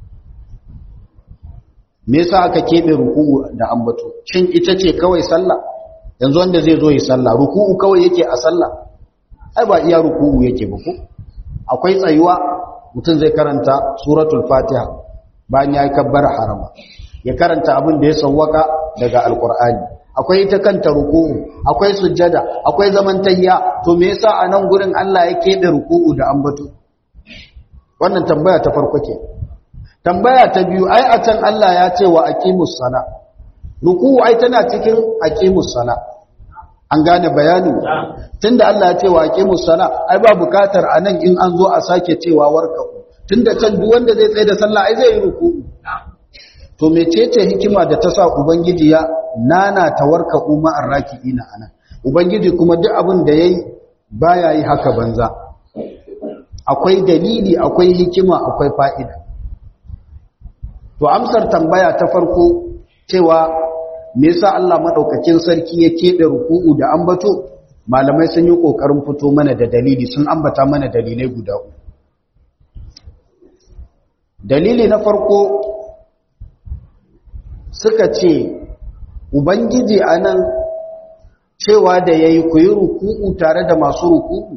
me yasa aka kebe ruku'u da ambatu shin ita ce kawai sallah yanzu wanda zai zo yi sallah ruku'u kawai yake a sallah ai ba iya ruku'u yake ba ko akwai tsayuwa mutum zai karanta suratul fatiha bayan ya yi kabbar harama ya karanta abin da ya sawwaka daga alkur'ani akwai ita kanta ruku'u akwai sujjada akwai zaman tayya to me yasa a nan gurin Allah ya kebe ruku'u da ambato wannan tambaya ta farko ke tambaya ta biyu ai a can Allah ya ce wa aqimus sala ruku'u ai tana cikin aqimus sala an gane bayani tunda Allah ya ce wa aqimus sala ai ba bukatar anan in an zo a sake cewa warka tunda can duk wanda zai tsaye da sallah ai zai yi ruku'u to mecece hikima da ta sa ubangiji ya nana tawarka umma arraki'ina anan ubangiji kuma duk abin da yayi baya yi haka banza akwai dalili akwai hikima akwai fa'ida to amsar tambaya ta farko cewa me yasa Allah madaukakin sarki ya kebe ruku'u da ambato malamai sun yi kokarin fito mana da dalili sun ambata mana dalilai guda uku dalili na farko suka ce ubangiji anan cewa da yayi ku yi ruku'u tare da masu ruku'u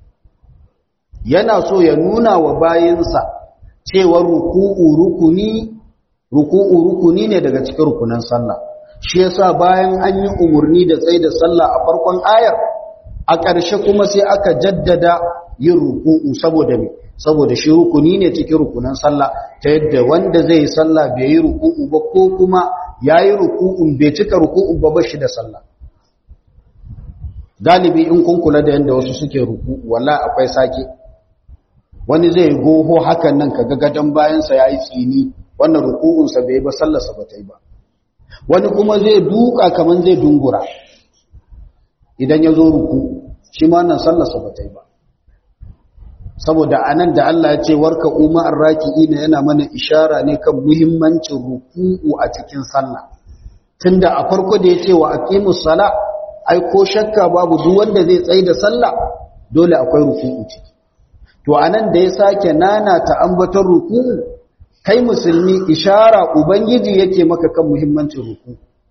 yana so ya nuna wa bayinsa cewa ruku'u rukuni ruku'u rukuni ne daga cikin rukunan sallah shi yasa bayan an yi umurni da tsaye da sallah a farkon ayar a ƙarshe kuma sai aka jaddada yin ruku'u saboda me saboda shi rukuni ne cikin rukunan sallah ta yadda wanda zai yi sallah bai yi ruku'u ba ko kuma yayi ruku'un bai cika ruku'u ba ba shi da sallah galibi in kun kula da yanda wasu suke ruku'u wallahi akwai sake wani zai goho hakan nan kaga gadan bayansa yayi tsini wannan ruku'unsa bai ba sallarsa ba ta yi ba wani kuma zai duka kaman zai dungura idan ya zo ruku shi ma nan sallarsa ba ta yi ba saboda anan da Allah ya ce warka umma arraki'ina yana mana ishara ne kan muhimmancin ruku'u a cikin sallah tunda a farko da ya ce wa aqimus sala ai ko shakka babu duk wanda zai tsaye da sallah dole akwai ruku'u ciki to anan da ya sake nana ta ambaton ruku'u kai musulmi ishara ubangiji yake maka kan muhimmancin ruku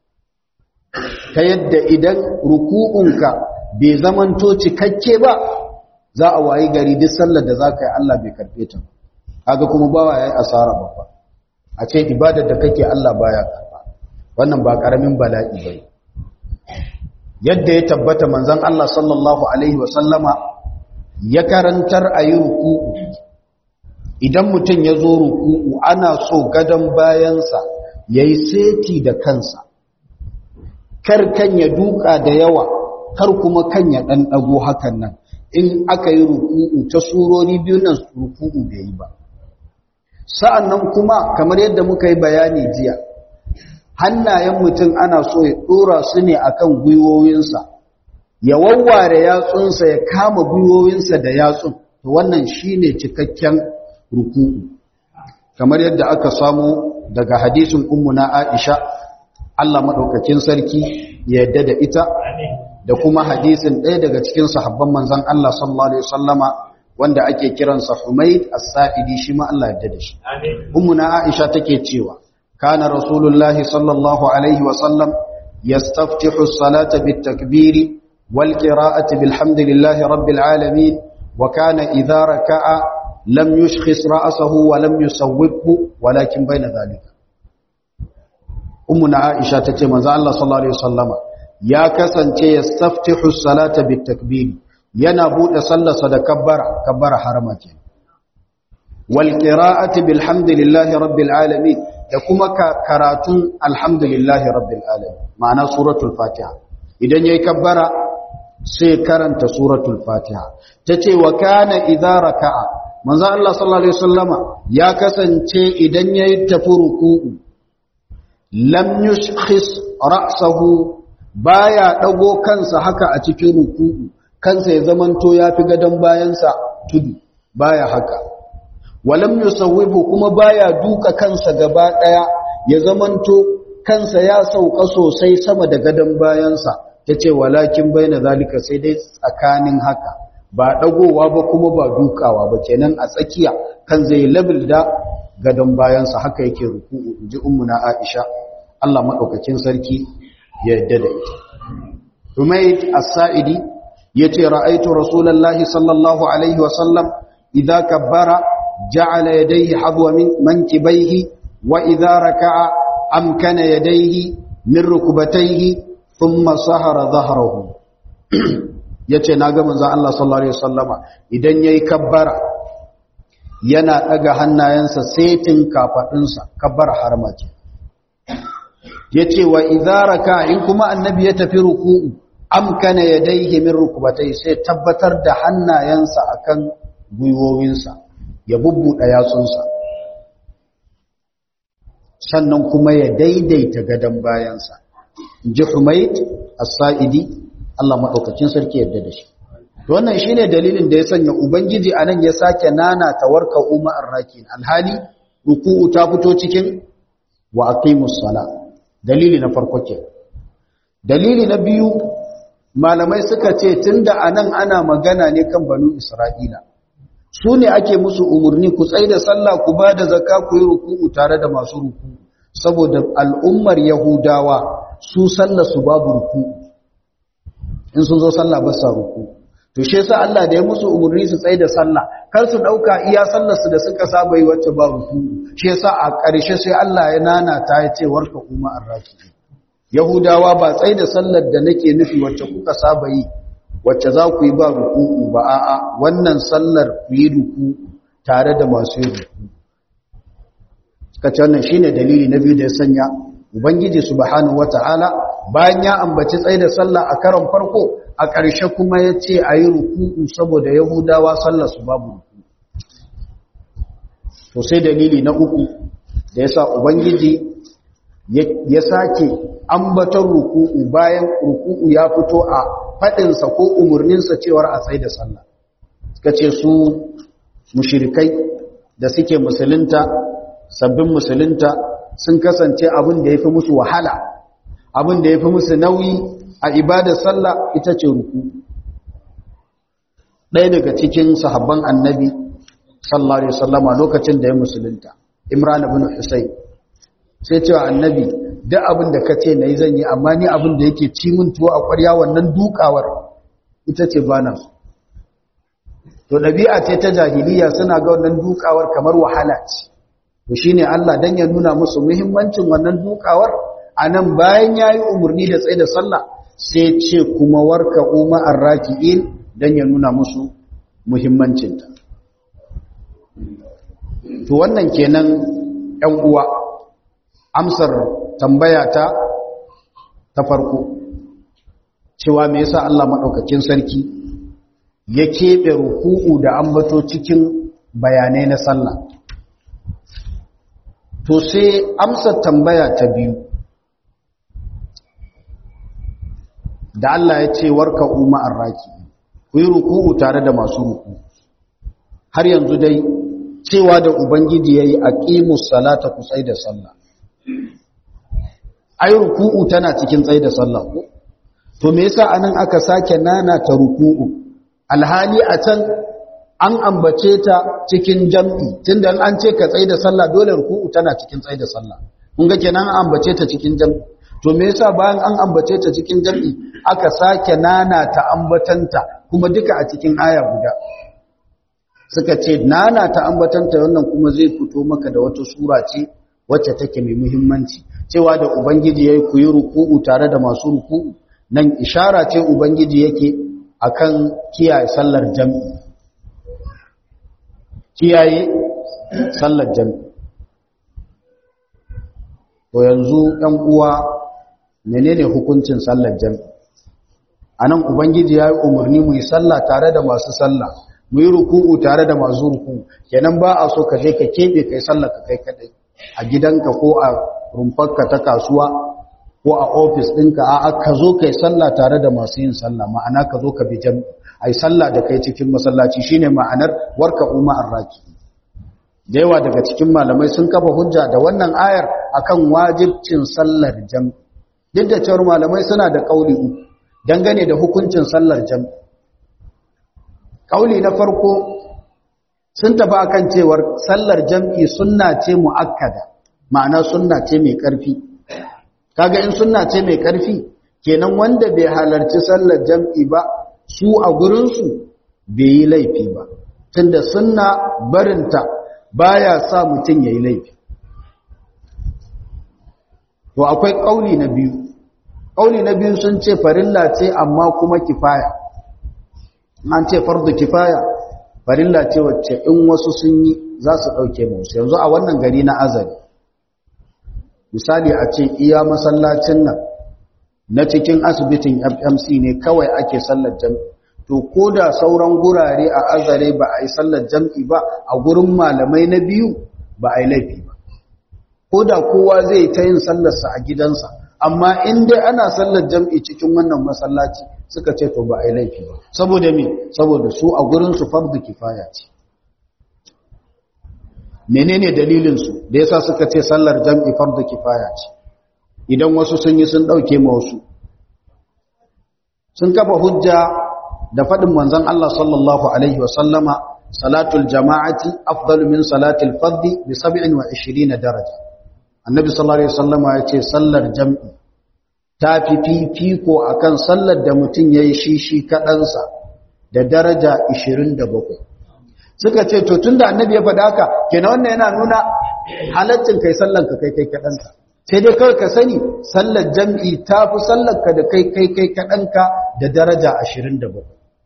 ta yadda idan ruku'unka bai zamanto cikakke ba za a wayi gari duk sallar da za ka yi Allah bai karɓe ta kaga kuma bawa ya yi asara babba a ce ibadar da kake Allah baya karɓa wannan ba ƙaramin bala'i ba yadda ya tabbata manzon Allah sallallahu alaihi wasallama ya karantar a yi ruku'u idan mutum ya zo ruku'u ana so gadon bayansa ya yi seti da kansa kar kan ya duka da yawa kar kuma kan ya ɗan ɗago hakan nan in aka yi ruku'u ta surori biyu nan ruku'u bai yi ba sa'an nan kuma kamar yadda muka yi bayani jiya hannayen mutum ana so ya ɗora su ne akan gwiwowinsa ya wawware yatsunsa ya kama gwiwowinsa da yatsun to wannan shine cikakken ruku'u kamar yadda aka samu daga hadisin ummuna Aisha Allah madaukakin sarki ya yadda da ita da kuma hadisin ɗaya daga cikin sahabban manzon Allah sallallahu alaihi wasallama wanda ake kiransa Humayd as-Sa'idi shi ma Allah yadda da shi ummuna Aisha take cewa kana rasulullahi sallallahu alaihi wasallam yastaftihu as-salata bit-takbiri wal-qira'ati bilhamdillahi rabbil alamin wa kana idha raka'a lam yushkhis ra'sahu wa lam yusawwibhu walakin bayna dhalika ummuna aisha tace manzo Allah sallallahu alaihi wasallama ya kasance yastaftihu salata bitakbir yana bude sallarsa da kabbara kabbara harama ke wal qira'ati bilhamdillahi rabbil alamin da kuma karatun alhamdulillahi rabbil alamin ma'ana suratul fatiha idan yayi kabbara sai karanta suratul fatiha tace wa kana idza raka'a manzo Allah sallallahu alaihi wasallama ya kasance idan yayi tafi ruku'u lam yushkhis ra'sahu baya dago kansa haka a cikin ruku'u kansa ya zamanto yafi gadan bayansa tudu baya haka walam yusawwibu kuma baya duka kansa gaba daya ya zamanto kansa ya sauka sosai sama da gadan bayansa tace walakin baina zalika sai dai tsakanin haka ba dagowa ba kuma ba dukawa ba kenan a tsakiya kan zai level da gadan bayansa haka yake ruku'u inji ummuna Aisha Allah madaukakin sarki ya yadda da ita Humayd as-Sa'idi yace ra'aytu Rasulullahi sallallahu alaihi wa sallam idza kabbara ja'ala yadayhi hadwa min mankibayhi wa idza raka'a amkana yadayhi min rukbatayhi thumma sahara dhahrahu yace naga manzon Allah sallallahu alaihi wasallama idan yayi kabbara yana daga hannayensa setin kafadunsa kabbara harma ce yace wa idza raka in kuma annabi ya tafi ruku'u amkana yadayhi min rukbatayhi sai tabbatar da hannayensa akan gwiwowinsa ya bubbuda yatsunsa sannan kuma ya daidaita gadan bayansa inji Humayd as-Sa'idi Allah madaukakin sarki yadda da shi wannan shine dalilin da ya sanya ubangiji anan ya sake nana tawarka umma ar-rakin alhali ruku'u ta fito cikin wa aqimus sala dalili na farko ke dalili na biyu malamai suka ce tunda anan ana magana ne kan banu isra'ila su ne ake musu umurni ku tsaida sallah ku ba da zakka ku yi ruku'u tare da masu ruku'u saboda al'ummar yahudawa su sallar su babu ruku'u in sun zo sallah ba sa ruku'u to shi yasa Allah da ya musu umurni su tsaye da sallah kar su dauka iya sallar su da suka saba yi wacce ba ruku shi yasa a ƙarshe sai Allah ya nana ta ya ce warka kuma arraki yahudawa ba tsaye da sallar da nake nufi wacce kuka saba yi wacce za ku yi ba ruku ba a'a wannan sallar ku yi ruku tare da masu yi ruku suka ce wannan shine dalili na biyu da ya sanya ubangiji subhanahu wataala bayan ya ambaci tsaye da sallah a karon farko a ƙarshe kuma ya ce a yi ruku'u saboda yahudawa sallar su babu ruku to sai dalili na uku da ya sa ubangiji ya sake ambatar ruku'u bayan ruku'u ya fito a faɗinsa ko umarninsa cewar a tsaye da sallah suka ce su mushirikai da suke musulunta sabbin musulunta sun kasance abin da ya fi musu wahala abin da ya fi musu nauyi a ibadar sallah ita ce ruku ɗaya daga cikin sahabban annabi sallallahu alaihi wasallama lokacin da ya musulunta imran ibn husayn sai cewa annabi duk abin da kace nayi zan yi amma ni abin da yake ci min tuwo a ƙwarya wannan dukawar ita ce bana to dabi'a ce ta jahiliya suna ga wannan dukawar kamar wahala ce to shine Allah dan ya nuna musu muhimmancin wannan dukawar anan bayan yayi umurni da tsaye da sallah sai ce kuma warka umma arraki'in dan ya nuna musu muhimmancinta to wannan kenan ɗan uwa amsar tambaya ta ta farko cewa me yasa Allah madaukakin sarki ya keɓe ruku'u da ambato cikin bayanai na sallah to sai amsar tambaya ta biyu da Allah ya ce warka umma arraki ku yi ruku'u tare da masu ruku har yanzu dai cewa da ubangiji yayi aqimus salata ku tsai da sallah ai ruku'u tana cikin tsai da sallah ko to me yasa anan aka sake nana ta ruku'u alhali a can an ambace ta cikin jam'i tunda an ce ka tsai da sallah dole ruku'u tana cikin tsai da sallah kun ga kenan an ambace ta cikin jam'i to me yasa bayan an ambace ta cikin jam'i aka sake nana ta ambatanta kuma duka a cikin aya guda suka ce nana ta ambatanta wannan kuma zai fito maka da wata sura ce wacce take mai muhimmanci cewa da ubangiji yayi ku yi ruku'u tare da masu ruku'u nan ishara ce ubangiji yake akan kiyaye sallar jam'i kiyaye sallar jam'i to yanzu ɗan uwa menene hukuncin sallar jam'i anan ubangiji ya yi umarni mu yi sallah tare da masu sallah mu yi ruku'u tare da masu ruku'u kenan ba a so ka je ka keɓe kai sallah ka kai kadai a gidanka ko a rumfarka ta kasuwa ko a ofis ɗinka a ka zo kai sallah tare da masu yin sallah ma'ana ka zo ka bi jami ai sallah da kai cikin masallaci shine ma'anar warka umma arraki da yawa daga cikin malamai sun kafa hujja da wannan ayar akan wajibcin sallar jami duk da cewar malamai suna da kauli uku dangane da hukuncin sallar jami kauli na farko sun tafi akan cewar sallar jam'i sunna ce mu'akkada ma'ana sunna ce mai ƙarfi kaga in sunna ce mai ƙarfi kenan wanda bai halarci sallar jam'i ba su a gurinsu bai yi laifi ba tunda sunna barinta baya sa mutum ya yi laifi to akwai ƙauli na biyu ƙauli na biyu sun ce farilla ce amma kuma kifaya an ce fardu kifaya farilla ce wacce in wasu sun yi za su ɗauke musu yanzu a wannan gari na azari misali a ce iya masallacin nan na cikin asibitin fmc ne kawai ake sallar jam'i to ko da sauran gurare a azare ba a yi sallar jam'i ba a gurin malamai na biyu ba a yi laifi ba ko da kowa zai ta yin sallarsa a gidansa amma in dai ana sallar jam'i cikin wannan masallaci suka ce to ba a yi laifi ba saboda me saboda su a gurinsu fardu kifaya ce menene dalilinsu da yasa suka ce sallar jam'i fardu kifaya ce idan wasu sun yi sun ɗauke ma wasu sun kafa hujja da faɗin manzon Allah sallallahu alaihi wa sallama salatul jama'ati afdalu min salatil fardhi bi 27 daraja annabi sallallahu alaihi wasallama ya ce sallar jam'i ta fi fifiko akan sallar da mutum yayi shi shi kaɗansa da daraja 27 suka ce to tunda annabi ya faɗa haka kenan wannan yana nuna halaccin kai sallar ka kai kai kaɗanka sai dai kawai ka sani sallar jam'i ta fi sallar ka da kai kai kai kaɗanka da daraja 27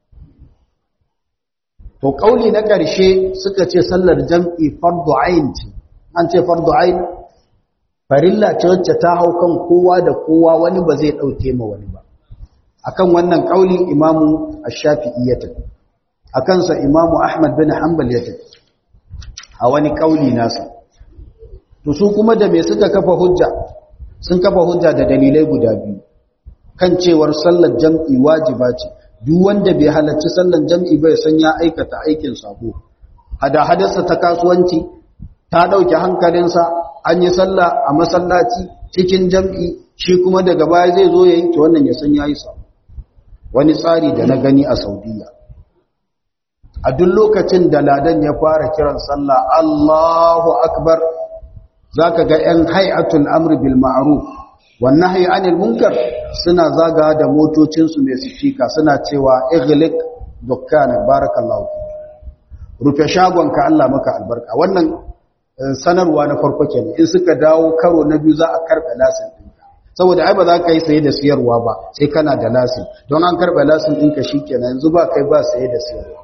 to kauli na ƙarshe suka ce sallar jam'i fardu ayin ce an ce fardu ayin farilla ce wacce ta hau kan kowa da kowa wani ba zai ɗauke ma wani ba akan wannan kauli imamu ash-shafi'i ya tafi akan sa imamu ahmad bin hanbal ya tafi a wani kauli nasa to su kuma da me suka kafa hujja sun kafa hujja da dalilai guda biyu kan cewar sallar jam'i wajiba ce duk wanda bai halarci sallar jam'i bai san ya aikata aikin sabo hada hadarsa ta kasuwanci ta dauke hankalinsa an yi sallah a masallaci cikin jam'i shi kuma daga baya zai zo yayin to wannan ya san yayi sabo wani tsari da na gani a Saudiya a duk lokacin da ladan ya fara kiran sallah Allahu akbar zaka ga 'yan hay'atul amri bil ma'ruf wan nahyi anil munkar suna zaga da motocinsu mai sifika suna cewa ighliq dukkana barakallahu rufe shagonka Allah maka albarka wannan sanarwa na farko kenan in suka dawo karo na biyu za a karɓe lasin ɗinka saboda ai ba za ka yi saye da siyarwa ba sai kana da lasin don an karɓe lasin ɗinka shikenan yanzu ba kai ba saye da siyarwa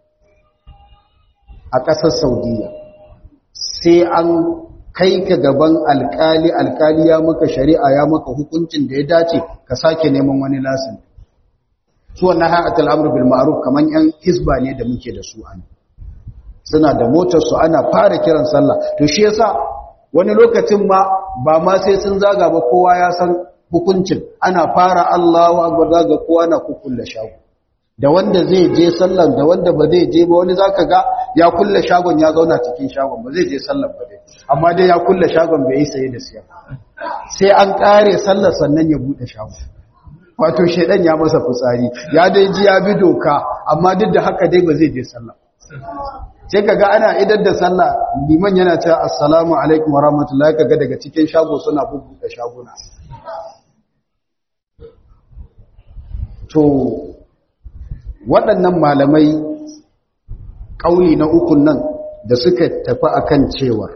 a ƙasar saudiya sai an kai ka gaban alkali alkali ya maka shari'a ya maka hukuncin da ya dace ka sake neman wani lasin su wannan ha'atul amr bil ma'ruf kaman yan hisba ne da muke da su an suna da motar su ana fara kiran sallah to shi yasa wani lokacin ma ba ma sai sun zaga ba kowa ya san hukuncin ana fara Allahu akbar zaga kowa na kukulla shago da wanda zai je sallar da wanda ba zai je ba wani zaka ga ya kulle shagon ya zauna cikin shagon ba zai je sallar ba dai amma dai ya kulle shagon bai yi saye da siya sai an kare sallar sannan ya bude shagon wato shedan ya masa fitsari ya dai ji ya bi doka amma duk da haka dai ba zai je sallar sai kaga ana idar da sallah liman yana cewa assalamu alaikum wa rahmatullahi kaga daga cikin shago suna bubbuɗe shaguna to waɗannan malamai ƙauli na ukun nan da suka tafi akan cewar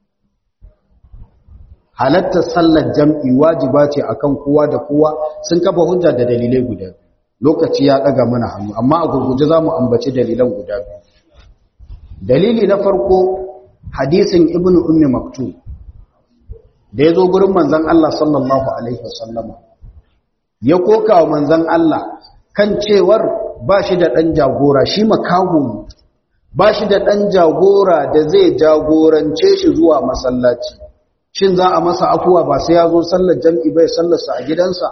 halattar sallar jam'i wajiba ce akan kowa da kowa sun kafa hujja da dalilai guda lokaci ya ɗaga mana hannu amma a gurguje za mu ambaci dalilan guda biyu dalili na farko hadisin ibn ummi maktum da ya zo gurin manzan Allah sallallahu alaihi wasallama ya koka wa manzan Allah kan cewar ba shi da ɗan jagora shi makaho ba shi da ɗan jagora da zai jagorance shi zuwa masallaci shin za a masa afuwa ba sai ya zo sallar jam'i bai sallarsa a gidansa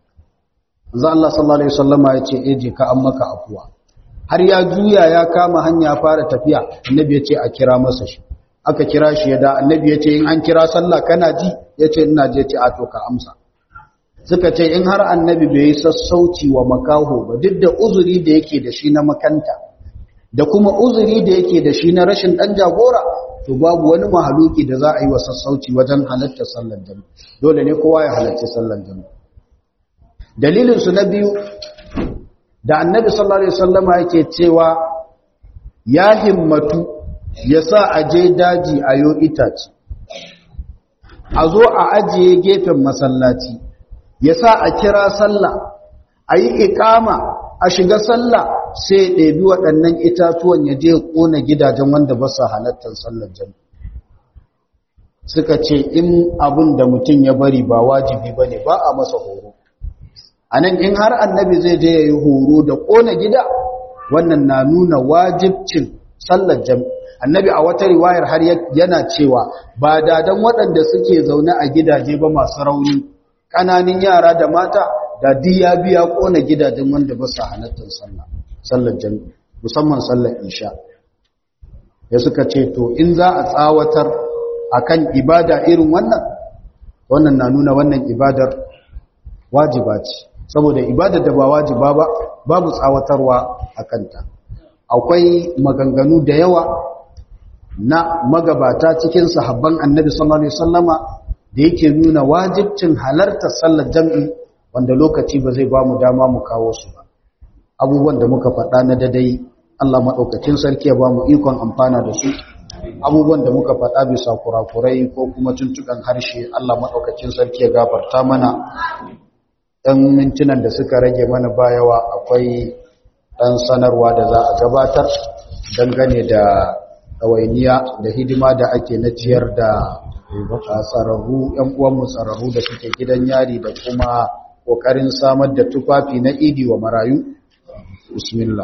za Allah sallallahu alaihi wasallama ya ce eje ka an maka afuwa har ya juya ya kama hanya fara tafiya annabi ya ce a kira masa shi aka kira shi ya da annabi ya ce in an kira sallah kana ji ya ce ina je ce a to ka amsa suka ce in har annabi bai yi sassauci wa makaho ba duk da uzuri da yake da shi na makanta da kuma uzuri da yake da shi na rashin dan jagora to babu wani mahaluki da za a yi wa sassauci wajen halartar sallar jami'a dole ne kowa ya halarci sallar jami'a dalilin su na biyu da annabi sallallahu alaihi wasallama yake cewa ya himmatu ya sa a je daji a yo itace a zo a ajiye gefen masallaci ya sa a kira sallah a yi ikama a shiga sallah sai ɗabi waɗannan itatuwan ya je ƙona gidajen wanda ba su halattar sallar jami suka ce in abin da mutum ya bari ba wajibi ba ne ba a masa horo a nan in har annabi zai je ya yi horo da ƙona gida wannan na nuna wajibcin sallar jami annabi a wata riwayar har yana cewa ba dadan waɗanda suke zaune a gidaje ba masu rauni ƙananin yara da mata da diya biya ƙona gidajen wanda ba su halattar sallah sallar jami'i musamman sallar isha ya suka ce to in za a tsawatar akan ibada irin wannan wannan na nuna wannan ibadar wajiba ce saboda ibadar da ba wajiba ba babu tsawatarwa a kanta akwai maganganu da yawa na magabata cikin sahabban annabi sallallahu alaihi wasallama da yake nuna wajibcin halartar sallar jam'i wanda lokaci ba zai ba mu dama mu kawo su ba abubuwan da muka faɗa na dadai Allah maɗaukacin sarki ya ba mu ikon amfana da su abubuwan da muka faɗa bisa kurakurai ko kuma tuntukan harshe Allah maɗaukacin sarki ya gafarta mana ɗan mintunan da suka rage mana bayawa akwai ɗan sanarwa da za a gabatar dangane da ɗawainiya da hidima da ake na ciyar da tsararru ‘yan uwanmu tsararru da suke gidan yari da kuma ƙoƙarin samar da tufafi na idi wa marayu bismillah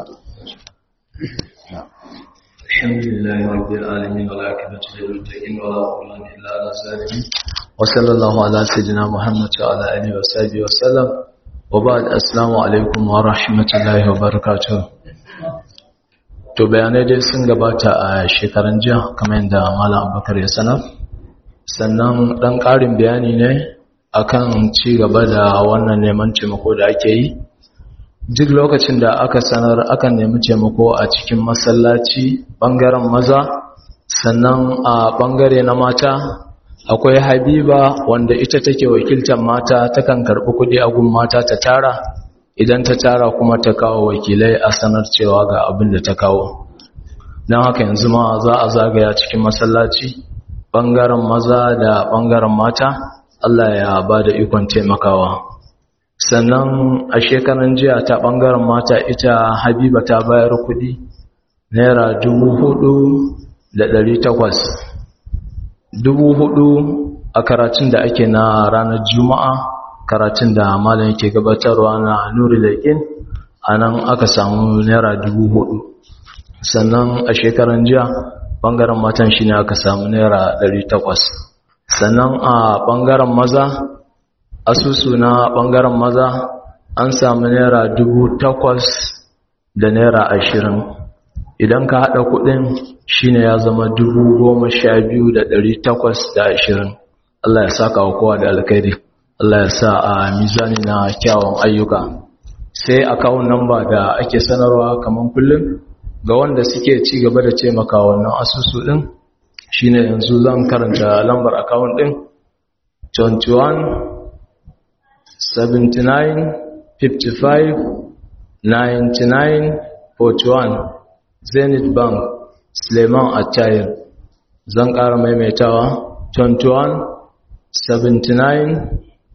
الحمد لله رب العالمين والعاقبة للمتقين ولا عدوان إلا على الظالمين وصلى الله على سيدنا محمد وعلى آله وصحبه وسلم وبعد السلام عليكم ورحمة الله وبركاته to bayanai dai sun gabata a shekaran jiya kamar yadda malam abubakar ya sanar sannan dan ƙarin bayani ne akan ci gaba da wannan neman taimako da ake yi duk lokacin da aka sanar akan nemi taimako a cikin masallaci bangaren maza sannan a bangare na mata akwai habiba wanda ita take wakiltar mata takan karɓi kuɗi a gun mata ta tara idan ta tara kuma ta kawo wakilai a sanar cewa ga abin da ta kawo don haka yanzu ma za a zagaya cikin masallaci ɓangaren maza da ɓangaren mata Allah ya ba da ikon taimakawa sannan a shekaran jiya ta ɓangaren mata ita habiba ta bayar kuɗi naira dubu hudu da ɗari takwas dubu hudu a karatun da ake na ranar juma'a karatun da malam yake gabatarwa na nuri laƙin a nan aka samu naira dubu hudu sannan a shekaran jiya ɓangaren matan shi ne aka samu naira ɗari takwas sannan a ɓangaren maza asusu na ɓangaren maza an samu naira dubu takwas da naira ashirin idan ka haɗa kuɗin shine ya zama dubu goma sha biyu da ɗari takwas da ashirin Allah ya saka wa kowa da alkhairi Allah ya sa a mizani na kyawun ayyuka sai akawun namba da ake sanarwa kamar kullum ga wanda suke ci gaba da taimaka wannan asusu ɗin shine yanzu zan karanta lambar akawun ɗin 21 79 55 99 41 zenith bank suleiman attayir zan ƙara maimaitawa 21 79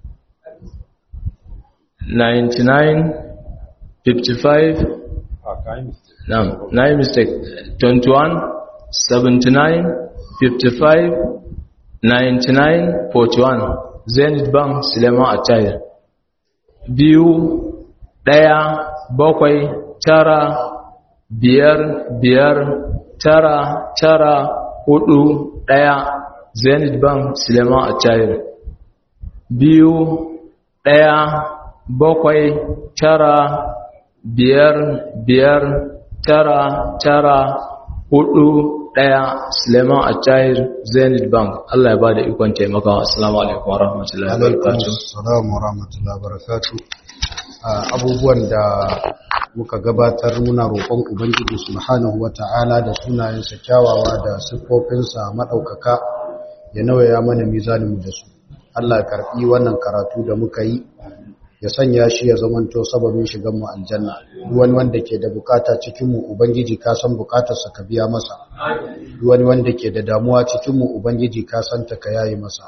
99 55 no, no mistake 21 79 55 99 41 zenith bank suleiman attayir biyu ɗaya bakwai tara biyar biyar tara tara hudu ɗaya zenith bank suleiman achayir biyu ɗaya bakwai tara biyar biyar tara tara hudu ɗaya suleiman achayir zenith bank allah ya ba da ikon taimakawa assalamu alaikum wa rahmatullahi wa barakatuh Assalamu wa rahmatullahi wa barakatuh. Abubuwan da muka gabatar muna roƙon Ubangiji Subhanahu wa ta'ala da sunayensa kyawawa da siffofinsa maɗaukaka ya nawaya mana mizaninmu da su. Allah ya karɓi wannan karatu da muka yi ya sanya shi ya zamanto sababin shiganmu aljanna. Duk wani wanda ke da bukata cikinmu Ubangiji ka san bukatarsa ka biya masa. Duk wani wanda ke da damuwa cikinmu Ubangiji ka san ta ka yayi masa.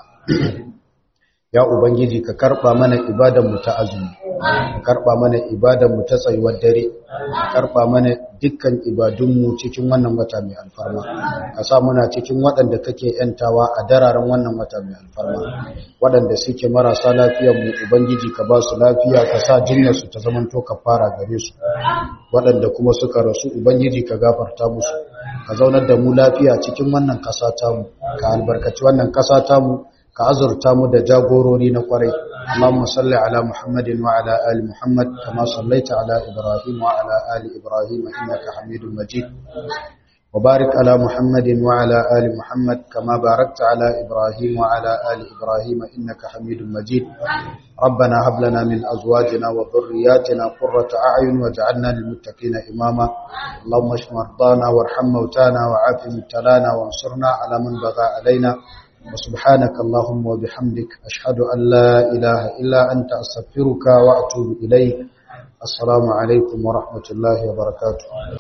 ya ubangiji ka karba mana ibadanmu ta azumi ka karba mana ibadanmu ta tsayuwar dare ka karba mana dukkan ibadunmu cikin wannan wata mai alfarma ka sa muna cikin waɗanda kake yantawa a dararen wannan wata mai alfarma waɗanda suke marasa lafiyar mu ubangiji ka ba su lafiya ka sa jinyar su ta zamanto ka fara gare su waɗanda kuma suka rasu ubangiji ka gafarta musu ka zaunar da mu lafiya cikin wannan ƙasa tamu ka albarkaci wannan ƙasa tamu ka azurta mu da jagorori na kwarai Allahumma salli ala Muhammadin wa ala ali Muhammad kama sallaita ala Ibrahim wa ala ali Ibrahim innaka Hamidum Majid wa barik ala Muhammadin wa ala ali Muhammad kama barakta ala Ibrahim wa ala ali Ibrahim innaka Hamidum Majid ربنا هب لنا من ازواجنا وذرياتنا قرة اعين واجعلنا للمتقين اماما اللهم اشف مرضانا وارحم موتانا وعاف مبتلانا وانصرنا على من بغى علينا وسبحانك اللهم وبحمدك أشهد أن لا إله إلا أنت أستغفرك وأتوب إليك السلام عليكم ورحمة الله وبركاته